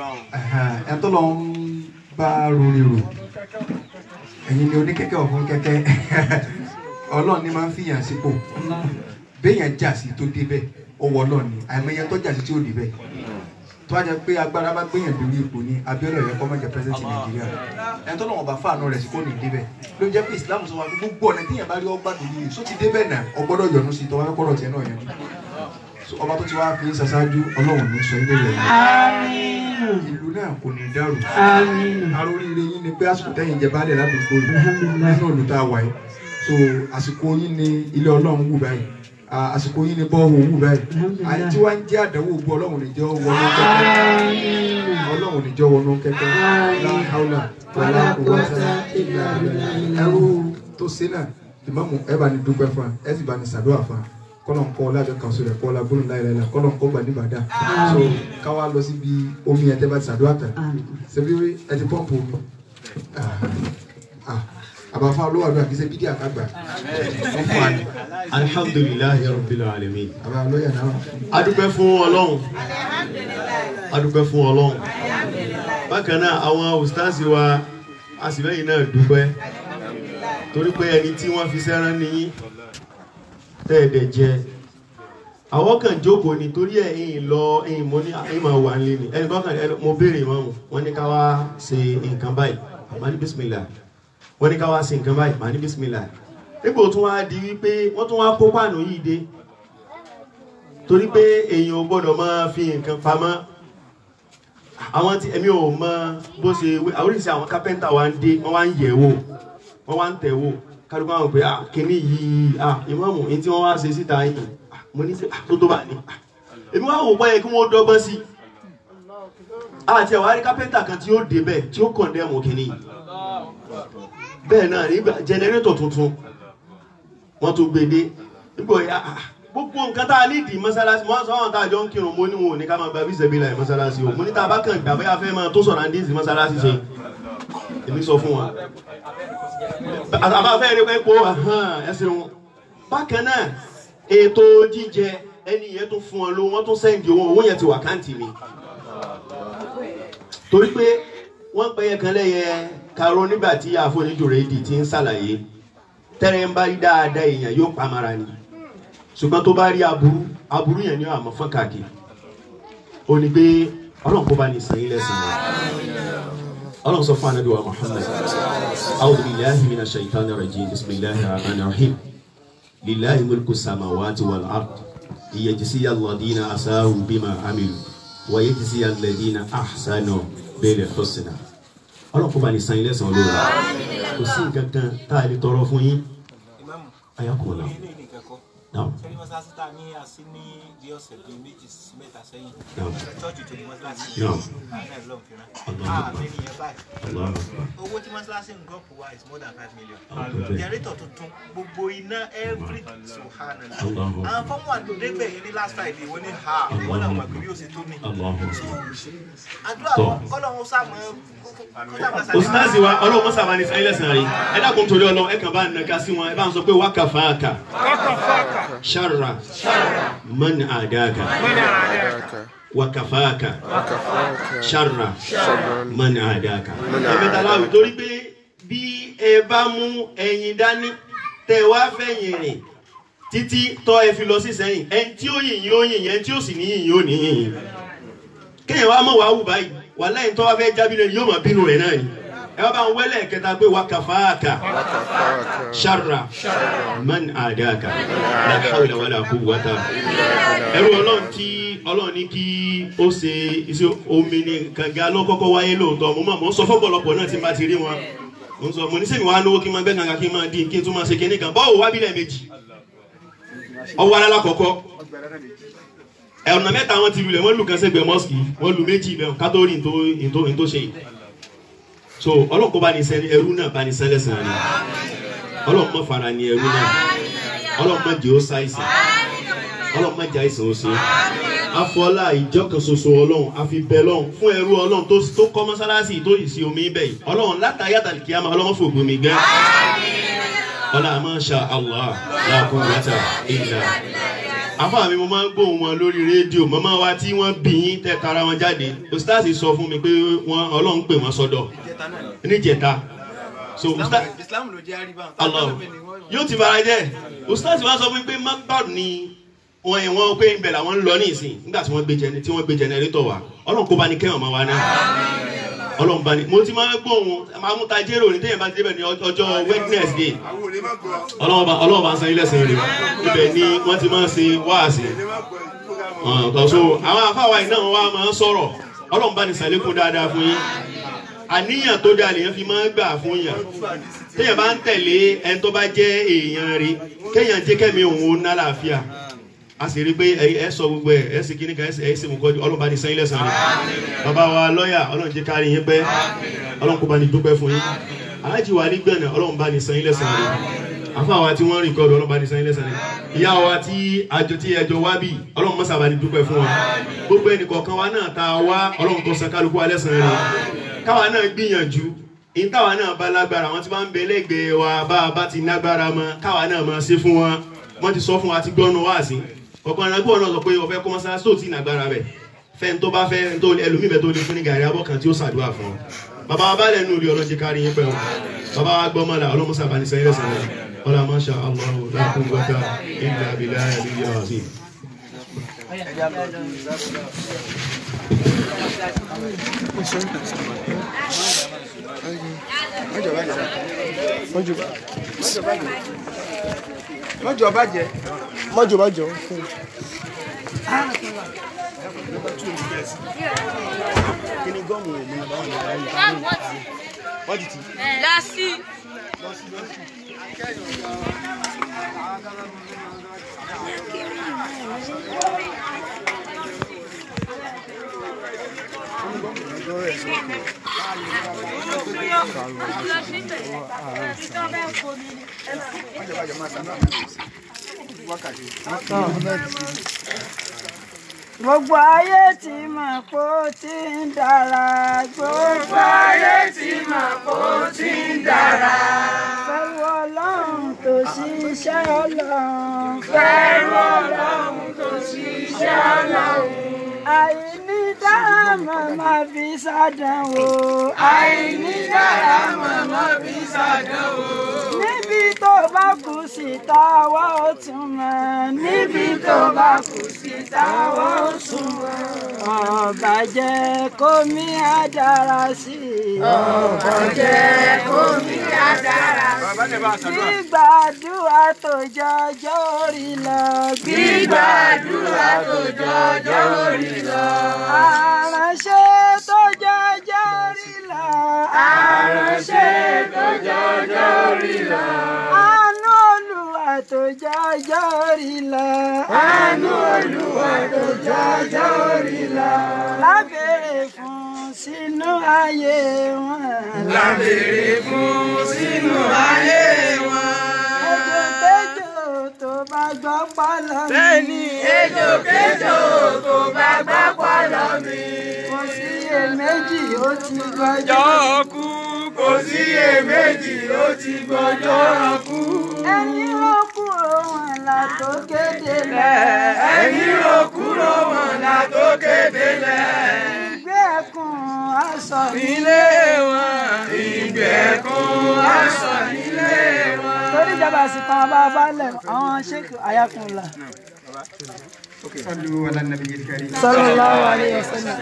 ẹ tó lọ ń bá rori rò ẹ̀yin ni oníkẹ́kẹ́ ọ̀fun kẹ́kẹ́ ọlọ́run ni máa ń fìyàn sípò béèyàn jà sí tó débẹ̀ ọwọ́ ọlọ́run ni àìmọye tó jà sí tí ó débẹ̀ tó wá jẹ pé agbára bá gbéyàn lórí ipò ní Abíọ́lá yẹ kó má jẹ pírẹsidẹnti Nàìjíríà ẹni tó lọ́wọ́ bá fàánù rẹ̀ sí kò ní débẹ̀ ló jẹ́ pé Islam sọ wá pé gbogbo ọ̀nà téèyàn bá rí ọgbà lórí rẹ̀ só ti débẹ̀ náà ọgbọ́dọ̀ yọ̀nù sí tọ́wọ́ kọ́rọ̀ tiẹ̀ náà yẹn ọba tó ti wá fi ń ṣaṣáájú Ọlọ́run ní sọ ilé rẹ̀ Àmín. ìlú náà kò ní dàrú Àmín. aróríire yín ni pé àsìkò tẹ́yìn jẹ baálẹ̀ ládùúgbò yìí nínú ìlú tá a wà yìí so àsìkò yín ni ilé Ọlọ́run wù báyìí Ah, àsìkò yín ni bọ́ọ̀hù wù báyìí àyè tí wàá ń jẹ́ àdánwò gbọ́ Ọlọ́run níjẹ́ wọnú kẹ́kẹ́ Ọlọ́run níjẹ́ wọnú kẹ́kẹ́ láhàúlà wàlá kùwàtà ìlà ìlà ẹrú tó ṣe náà ìmáàmù ẹ bá ní dúpẹ́ fún wa ẹ sì bá ní ṣàdúrà fún wa kọ́lọ̀ ń kọ́ ọlájọ kan sọ̀rọ̀ kọ́ ọlá gbólóhùn láyé láyé kọ́lọ̀ ń kọ́ gbà níbàdà so káwá lọ síbi omi ẹ̀ tẹ́ bá ti sàdúrà tán ṣebí ẹ ti pọ́ǹpù omi Ah, ah, àbáfá olówó àdúrà kì í ṣe bídí àkàgbà wọ́n fún wa ní alhamdulilayi rabbil alamin. àbá lọ́yà náà adúpẹ́ fún ọlọ́run adúpẹ́ fún ọlọ́run bákan náà àwọn ustaasi wa àsìlẹ́yìn náà dúpẹ́ torí pé ẹni tí wọ́n fi sẹ́rán níyí tẹ́ẹ̀dẹ̀ jẹ àwọn kan jókòó ni torí ẹ̀ ẹ̀yìn lọ ẹ̀yìn mo ní ẹ̀yìn máa wà nílé ni ẹni kan kan ẹ- mo béèrè ìmọ̀ọ́mù wọ́n ní ká wá ṣe nǹkan báyìí màá ní bísímìlà wọ́n ní ká wá ṣe nǹkan báyìí màá ní bísímìlà nígbà tó wá di wípé wọ́n tún wá kó pàánù yìí dé torí pé èèyàn ò gbọ́dọ̀ máa fi nǹkan pamọ́ àwọn tí èmi ò mọ bó ṣe wé oríṣi àwọn kápẹ́ńtà wa ń dé wọ́n wá ń yẹ̀ wò wọ́n wá ń tẹ̀ wò kálukú àwọn pé ah kíní yìí ah ìmọ̀ọ́mù ní tí wọ́n wá ṣe síta yìí ah, mo ní sí ah tó tó bá ní ah èmi wá wò pé kí wọ́n dọ́gbọ́n sí i àti àwọn arí kápẹ́ńtà kan tí ó dé bẹ́ẹ̀ tí ó kọ̀ndẹ́mù kíní yìí bẹ́ẹ̀ náà nígbà jẹnẹrétọ̀ tuntun wọ́n tún gbé dé nígbà yà á gbogbo nǹkan tá a ní ìdí mọ́sálásí wọ́n sọ àwọn tá a jọ ń kírun mo ní wọn ò ní ká máa gba bíṣẹ́ bíi láì mọ́sálásí o mo ní tá a bá kàn gbà bóyá fẹ́ máa tó sọ̀rọ̀ àǹdí ìsìn mọ́sálásí ṣe èmi sọ fún wa àbá fẹ́ rí pé kó ẹsẹ̀ wọn bákan náà ètò jíjẹ ẹni yẹn tún fún ọ lówó wọ́n tún sẹ́ǹdì owó owó yẹn ti wà káǹtì mi torí pé wọ́n pẹ́ yẹ kan lẹ́yẹ karol nígbà tí àfoníjòrè èdè ti ń ṣàlàyé tẹ́rẹ̀ ń bá rí dáadáa èèyàn yóò pamara ni ṣùgbọ́n tó bá rí aburú aburú yẹn ni ó àmọ́ fọ́n káàkiri ó ní pé ọlọ́run kó bá ní sàn yín lẹ́sàn án ọlọ́run sọ fún anabi wa muhammed awudu bilahi mina shaitani rajim bisimilahi rahman rahim lilahi mulku samawati wal ard iyajisi alladina asahu bima amilu wa yajisi alladina ahsanu bil husna ọlọ́run kó bá ní sàn yín lẹ́sàn án olóore kò sí nǹkan kan tá a lè tọrọ fún yín ayakunla ní ní ìkẹ́kọ̀ọ́ naam sẹ́ni mọ́sáàsì tá a ní àsí ní bí ọ̀sẹ̀ bíi méjì sí mẹ́ta sẹ́yìn naam chọ́ọ̀chì tó ní mọ́sáàsì naam àná ẹ̀ lọ́n fìràn Allahu Akbar. àmì nìyẹn báyìí allah owó tí mọ́sáàsì ń gọ́pù wa is more than five million Allahu jẹrìtọ̀ tuntun gbogbo iná every subhanallah Allahu Akbar. àwọn fọ́ọ̀mù àdódégbè yẹn ní last friday wọ́n ní ha wọ́n náà mọ̀ pé bí ó ṣe tó ní allah àdúrà Tọ́. wọn kọ́lọ́hún sàmọ́ ustazi wa ọlọ́run mọ́sá bá ní sàn ilẹ̀ sàn rí ẹ dákun torí ọlọ́run ẹ kàn bá nàka sí wọn ẹ bá ń sọ pé wákà fàákà sharra man àdáka wákà fàákà sharra man àdáka ẹ mẹ́ta láwùjọ torí pé bí ẹ bá mú ẹyin dání tẹ wá fẹ̀yìn rìn títí tọ́ ẹ fi lọ sí sẹ́yìn ẹni tí ó yìnyín ó yìnyín ẹni tí ó sì ní yìnyín ó ní yìnyín kéèyàn wá mọ̀ wá wù báyìí wà lẹ́yìn tó wá fẹ́ jábí lẹ́nu yóò mọ̀ bínú rẹ̀ náà ni ẹ wá bá ń wẹ́lẹ̀ kẹta pé wà kàfáàkà ṣarra man àdáàkà la hawla wala quwwata ẹrú ọlọ́run tí ọlọ́run ní kí ó ṣe iṣẹ́ omi ní kànga ló kọ́kọ́ wáyé lóòótọ́ mo mọ̀ mo ń sọ fọ́pọ̀lọpọ̀ náà tí n bá ti rí wọn mo ń sọ mo ní sẹ́mi wá lówó kí n máa gbẹ́ kànga kí n máa dín kí n tún máa ṣe kinní kan báwo wá bílẹ̀ méjì ọwọ́ alákọ̀ọ́kọ́ ọ̀nà mẹ́ta wọn ti lulẹ̀ wọ́n lù kan sẹ́gbẹ̀ẹ́ mọ́sìkì wọ́n lu méjì bẹ́ẹ̀ ká tó rí ntó ntó ntó ṣe yìí so ọlọ́run kó bá ní sẹ́ni ẹrú náà bá ní sẹ́lẹ̀ sàn ni ọlọ́run mọ̀ fara ní ẹrú náà ọlọ́run mọ̀ jẹ́ ó ṣàìsàn ọlọ́run mọ̀ jẹ́ àìsàn ó ṣe afọlá ìjọ kan ṣoṣo ọlọ́run àfi bẹ́ẹ̀ lọ́run fún ẹrú ọlọ́run tó tó kọ́ mọ́sálásí tó yìí sí omi bẹ́ẹ̀ yìí ọlọ́run látàyàtà kìámà ọlọ́run fògbó mi gẹ́ ọlá masha Allah la quwwata illa àfáà mi mo máa ń gbóhùn wọn lórí rédíò màmá wa tí wọ́n bí yín tẹ́ tara wọn jáde ustaasi sọ fún mi pé wọ́n ọlọ́run pè wọ́n sọ́dọ̀ níjẹta so ustaasi islam ló jẹ́ àríwá Allah yóò ti fara jẹ́ ustaasi wa sọ fún mi pé makbad ni wọn yẹn wọn pé ibẹ̀ làwọn ń lọ ní ìsìn nígbà tí wọ́n gbé jẹnẹ tí wọ́n gbé jẹnẹrétọ̀ wa ọlọ́run kó bá ní kẹ́wọ̀n máa wá náà ọlọ́run bá ní mo ti máa ń gbóhùn máa mú tajérò ní téèyàn bá ti débẹ̀ ní ọjọ́ wednesday ọlọ́run bá ọlọ́run bá ń san ilé ẹ̀sìn rẹ̀ ibẹ̀ ni wọ́n ti máa ń ṣe wáàsí ọ̀tọ̀ so àwọn afáwa iná wọn wá máa ń sọ̀rọ̀ ọlọ́run bá ní sàlékún dáadáa fún yín àníyàn tó dáa lèèyàn fi máa ń gbà fún yàn téèyàn bá ń tẹ̀lé ẹni tó bá jẹ́ èèyàn rí kéèyàn jẹ́ kẹ́mi òun ó ná làáfíà a sì rí i pé ẹ sọ gbogbo ẹ ẹ sì kíní kan ẹ sì mú kọ́ ọlọ́run bá ní sẹ́yìn lẹ́sàn-án rẹ̀ bàbá wa lọ́ọ̀yà ọlọ́run jẹ́ kárí yín pẹ́ ọlọ́run kó bá ní dúpẹ́ fún yín aláàjì wa ní gbẹ̀nà ọlọ́run bá ní sẹ́yìn lẹ́sàn-án rẹ̀ àfa wa tí wọ́n rìn kọ́ ọlọ́ba ní sanyí lẹ́sàn-án ìyá wa tí àjọ tí ẹjọ́ wá bì ọlọ́run mọ́sá bá ní dúpẹ́ fún wa gbogbo ẹnì kọ̀ọ̀kan wa náà ta wá ọlọ́run tó san kálukú wa lẹ́sàn-án rẹ̀ káwa náà gbìyànjú ìtawà náà bá lágbára àwọn tí wọ́n ń bẹ lẹ́gbẹ̀ẹ́ wa bá a bá ti lágbára mọ́ káwa náà máa ṣe fún wọn wọ́n ti sọ fún wa ti gbọ́nu wá sí ọ̀kan náà gbọ́dọ̀ náà sọ pé ọ̀fẹ́ kọ́ mọ́sálásí tó ti lágbára bẹ̀ fẹ́ tó bá fẹ́ tó ẹlòmíì bẹ̀ tó lè fún ní gàrí abọ́ kan tí ó ṣàdúrà fún ọ bàbá wa bá lẹ́nu olè ọlọ́jẹ́ kárí yín pẹ́ wọn bàbá wa gbọ́ mọ́lá ọlọ́mọsá bá ní sẹ́yìn lẹ́sẹ̀ rẹ̀ ọlá masha Allah la quwwata illa billahi al-aliyyil azim. mọ́jọ bàjẹ́ mọ́jọ bàjẹ́ Lasi. gbogbo ayé ti mọ̀ pé ó ti ń dára gbogbo ayé ti mọ̀ pé ó ti ń dára. fẹ́rù ọlọ́run tó ṣiṣẹ́ ọlọ́run. fẹ́rù ọlọ́run tó ṣiṣẹ́ ọlọ́run. àìní dára màmá fi ṣàdánwò. àìní dára màmá fi ṣàdánwò. níbi tó bá kù sí táwa ó tún mọ̀. níbi tó bá kù sí táwa ó tún mọ̀. ọba jẹ́ kómi á dára sí i. ọba jẹ́ kómi á dára sí i. gbígbàdúrà tó jọjọ́ orí lọ. gbígbàdúrà tó jọjọ́ orí lọ. àránṣẹ́ tó jọjọ́ orí lọ. àránṣẹ́ tó jọjọ́ orí lọ. àánú olúwa tó jọjọ́ orí lọ. àánú olúwa tó jọjọ́ orí lọ. lábẹ́rẹ́ fún sínú ayé wọn. lábẹ́rẹ́ fún sínú ayé wọn. ejò kéjò tó bá gbọ́ pálọ̀ mi. bẹ́ẹ̀ni ejò kéjò tó bá gbọ́ pálọ̀ mi. kò sí èméjì ó ti gbọ́jọ́ kú. kò sí èméjì ó ti gbọ́jọ́ kú. ẹni ló kúrò wọn là tó kéde lẹ̀. ẹni ló kúrò wọn là tó kéde lẹ̀. ìgbé ẹkùn aṣọ nílé wọn. ìgbé ẹkùn aṣọ nílé wọn. torí ìjọba àsìkò àwọn bá balẹ̀ àwọn ṣéèkì ayakunla. Sallu ala nabiyil karim. sallallahu alayhi wa sallam.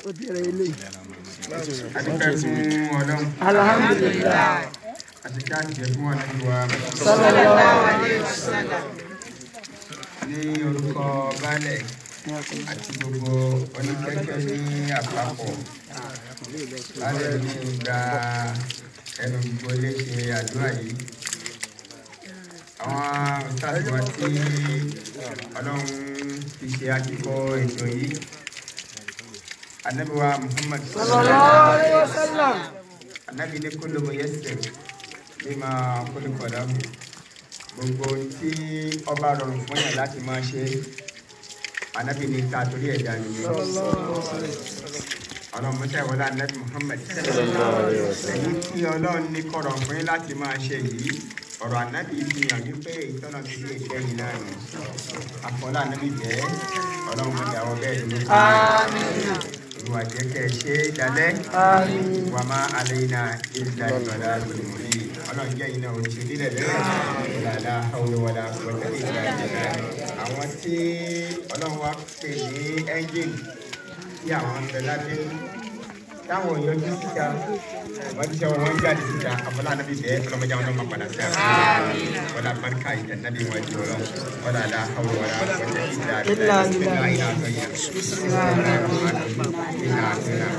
Adúpẹ́ fún Ọlọ́run. alhamdulilayi. Àti káàkiri fún Ànábì wa. sallallahu alayhi wa sallam. Ní orúkọ Baálẹ̀ àti gbogbo oníkẹ́kẹ́ ní àpapọ̀. Baálẹ̀ ló ti gba ẹnu gbogbo léṣe àdúrà yìí. Àwọn òṣìṣẹ́ wa tí Ọlọ́run fi ṣe àtìkọ́ ètò yìí. Ànábì wa Muhammad sallallahu alayhi wa sallam. Ànábì ní kullu muyassar lima khuliqa lahu gbogbo ohun tí ọba rọrùn fún yàn láti máa ṣe Ànábì ní ta torí ẹ̀dá nìyẹn ọlọ́run mọ́tẹ́ wọlé Ànábì Muhammad èyí tí ọlọ́run ní kọ̀rọ̀ fún yín láti máa ṣe yìí ọ̀rọ̀ Ànábì fi hàn wípé ìtọ́nà ti lè jẹ́ yìí náà ni àfọlá Ànábì jẹ́ ọlọ́run mọ́tẹ́ àwọn bẹ́ẹ̀ dúró olùwà jẹ́ kẹ́ ẹ ṣe é dalẹ́ wà má alayna illa al-balagul mubin ọlọ́run jẹ́ iná oṣù nílẹ̀ lẹ́yìn ìlànà àwòrán quwwata illa billah àwọn tí ọlọ́run wá pè ní ẹ́ńjìnì tí àwọn ń bẹ lábẹ́ táwọn yọjú síta wọ́n ti sọ wọ́n jáde síta àfọlá nàbí bẹ́ẹ̀ ọlọ́mọdé àwọn ọmọ padà sí àná wọ́n la barika ìjà nàbí wọn jù lọ wọ́n la la àwòrán quwwata illa billah bisimilayi náà tó yẹ bisimilayi rahman rahim iná àti iná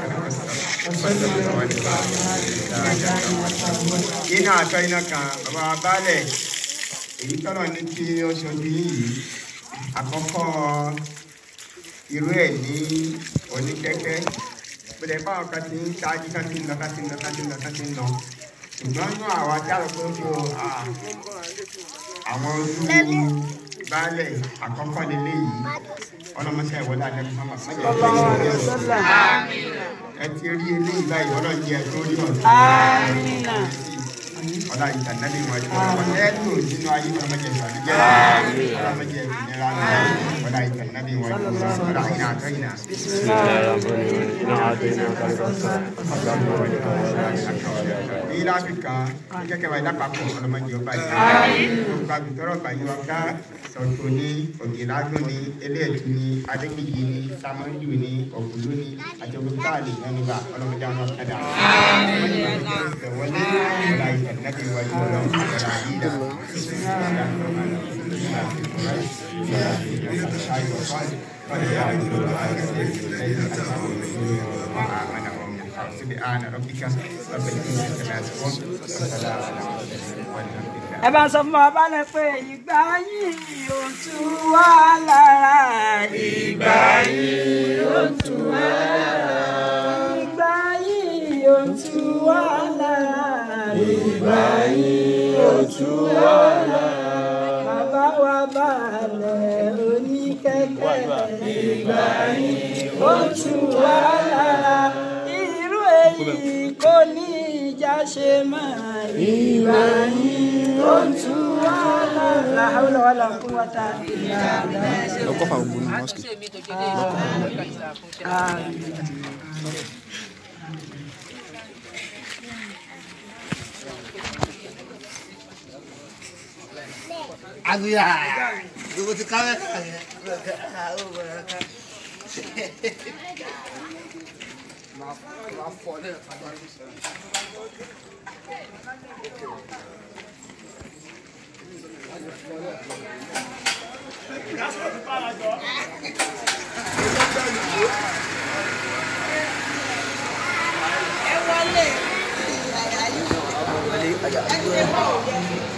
iná àtọ́ iná kan bàbá baálẹ̀ èyí tọ́nà ní kí ó ṣojú yìí àkọ́kọ́ irú ẹ̀ ní oníkẹ́kẹ́ bẹ̀rẹ̀ báwọn kan ti ń ṣáájú kan ti ń lọ kan ti ń lọ kan ti ń lọ kan ti ń lọ ṣùgbọ́n inú àwa dára pé kó àwọn ojú baálẹ̀ àkọ́kọ́ lélẹ̀ yìí ọlọ́mọṣẹ́ ìwọlé àdẹ́kùn fún àmọ́ ẹ ti rí eléyìí báyìí ọlọ́run jẹ́ tó rí ọ̀sán ọlá ìtànẹ́bí wọn jẹ́ ọlọ́run ẹ tó nínú ayé ọlọ́mọdé ìbànújẹ́ ọlọ́mọdé ìnira ọlá ìtànẹ́bí wọn jẹ́ ọlá ìnà àtọ́yìnà. ní láfíríkà kẹ́kẹ́ wa ìdápapọ̀ ọlọ́mọdé ọba yìí gbogbo àgùntọ́rọ̀ bàyí wa ká sọ̀tò ní ògìlágún ní eléèdú ní adékèjì ní samọ́jú ní ọ̀gbùlú ní àjọgbọ́n káàlì mẹ́nuba ọlọ́mọdé àwọn ọ̀kadà ìwọlé ọ̀la ìtẹ̀lẹ́bí wájú ọlọ́run ọ̀la yídà سبحان ربك رب العزة عما يصفون وسلام على المرسلين والحمد لله ẹ bá sọ fún bàbá rẹ pé ìgbà yìí ò tú wá lára ìgbà yìí ò tú wá lára ìgbà yìí ò tú wá lára ìgbà yìí ò tú wá lára bàbá wa balẹ̀ oníkẹ́kẹ́ ìgbà yìí ò tú wá lára irú èyí kò ní ìjà ṣe máa ìgbà yìí ó tú wá lára. La hawla wala quwwata illa billah. lọ́kọ́ fà gbogbo ní mọ́sìkì. Aguya, gbogbo ti kámẹ́rà yẹn. Máa fọ ní ẹ̀ka bá mi sọ. ẹ wọlé.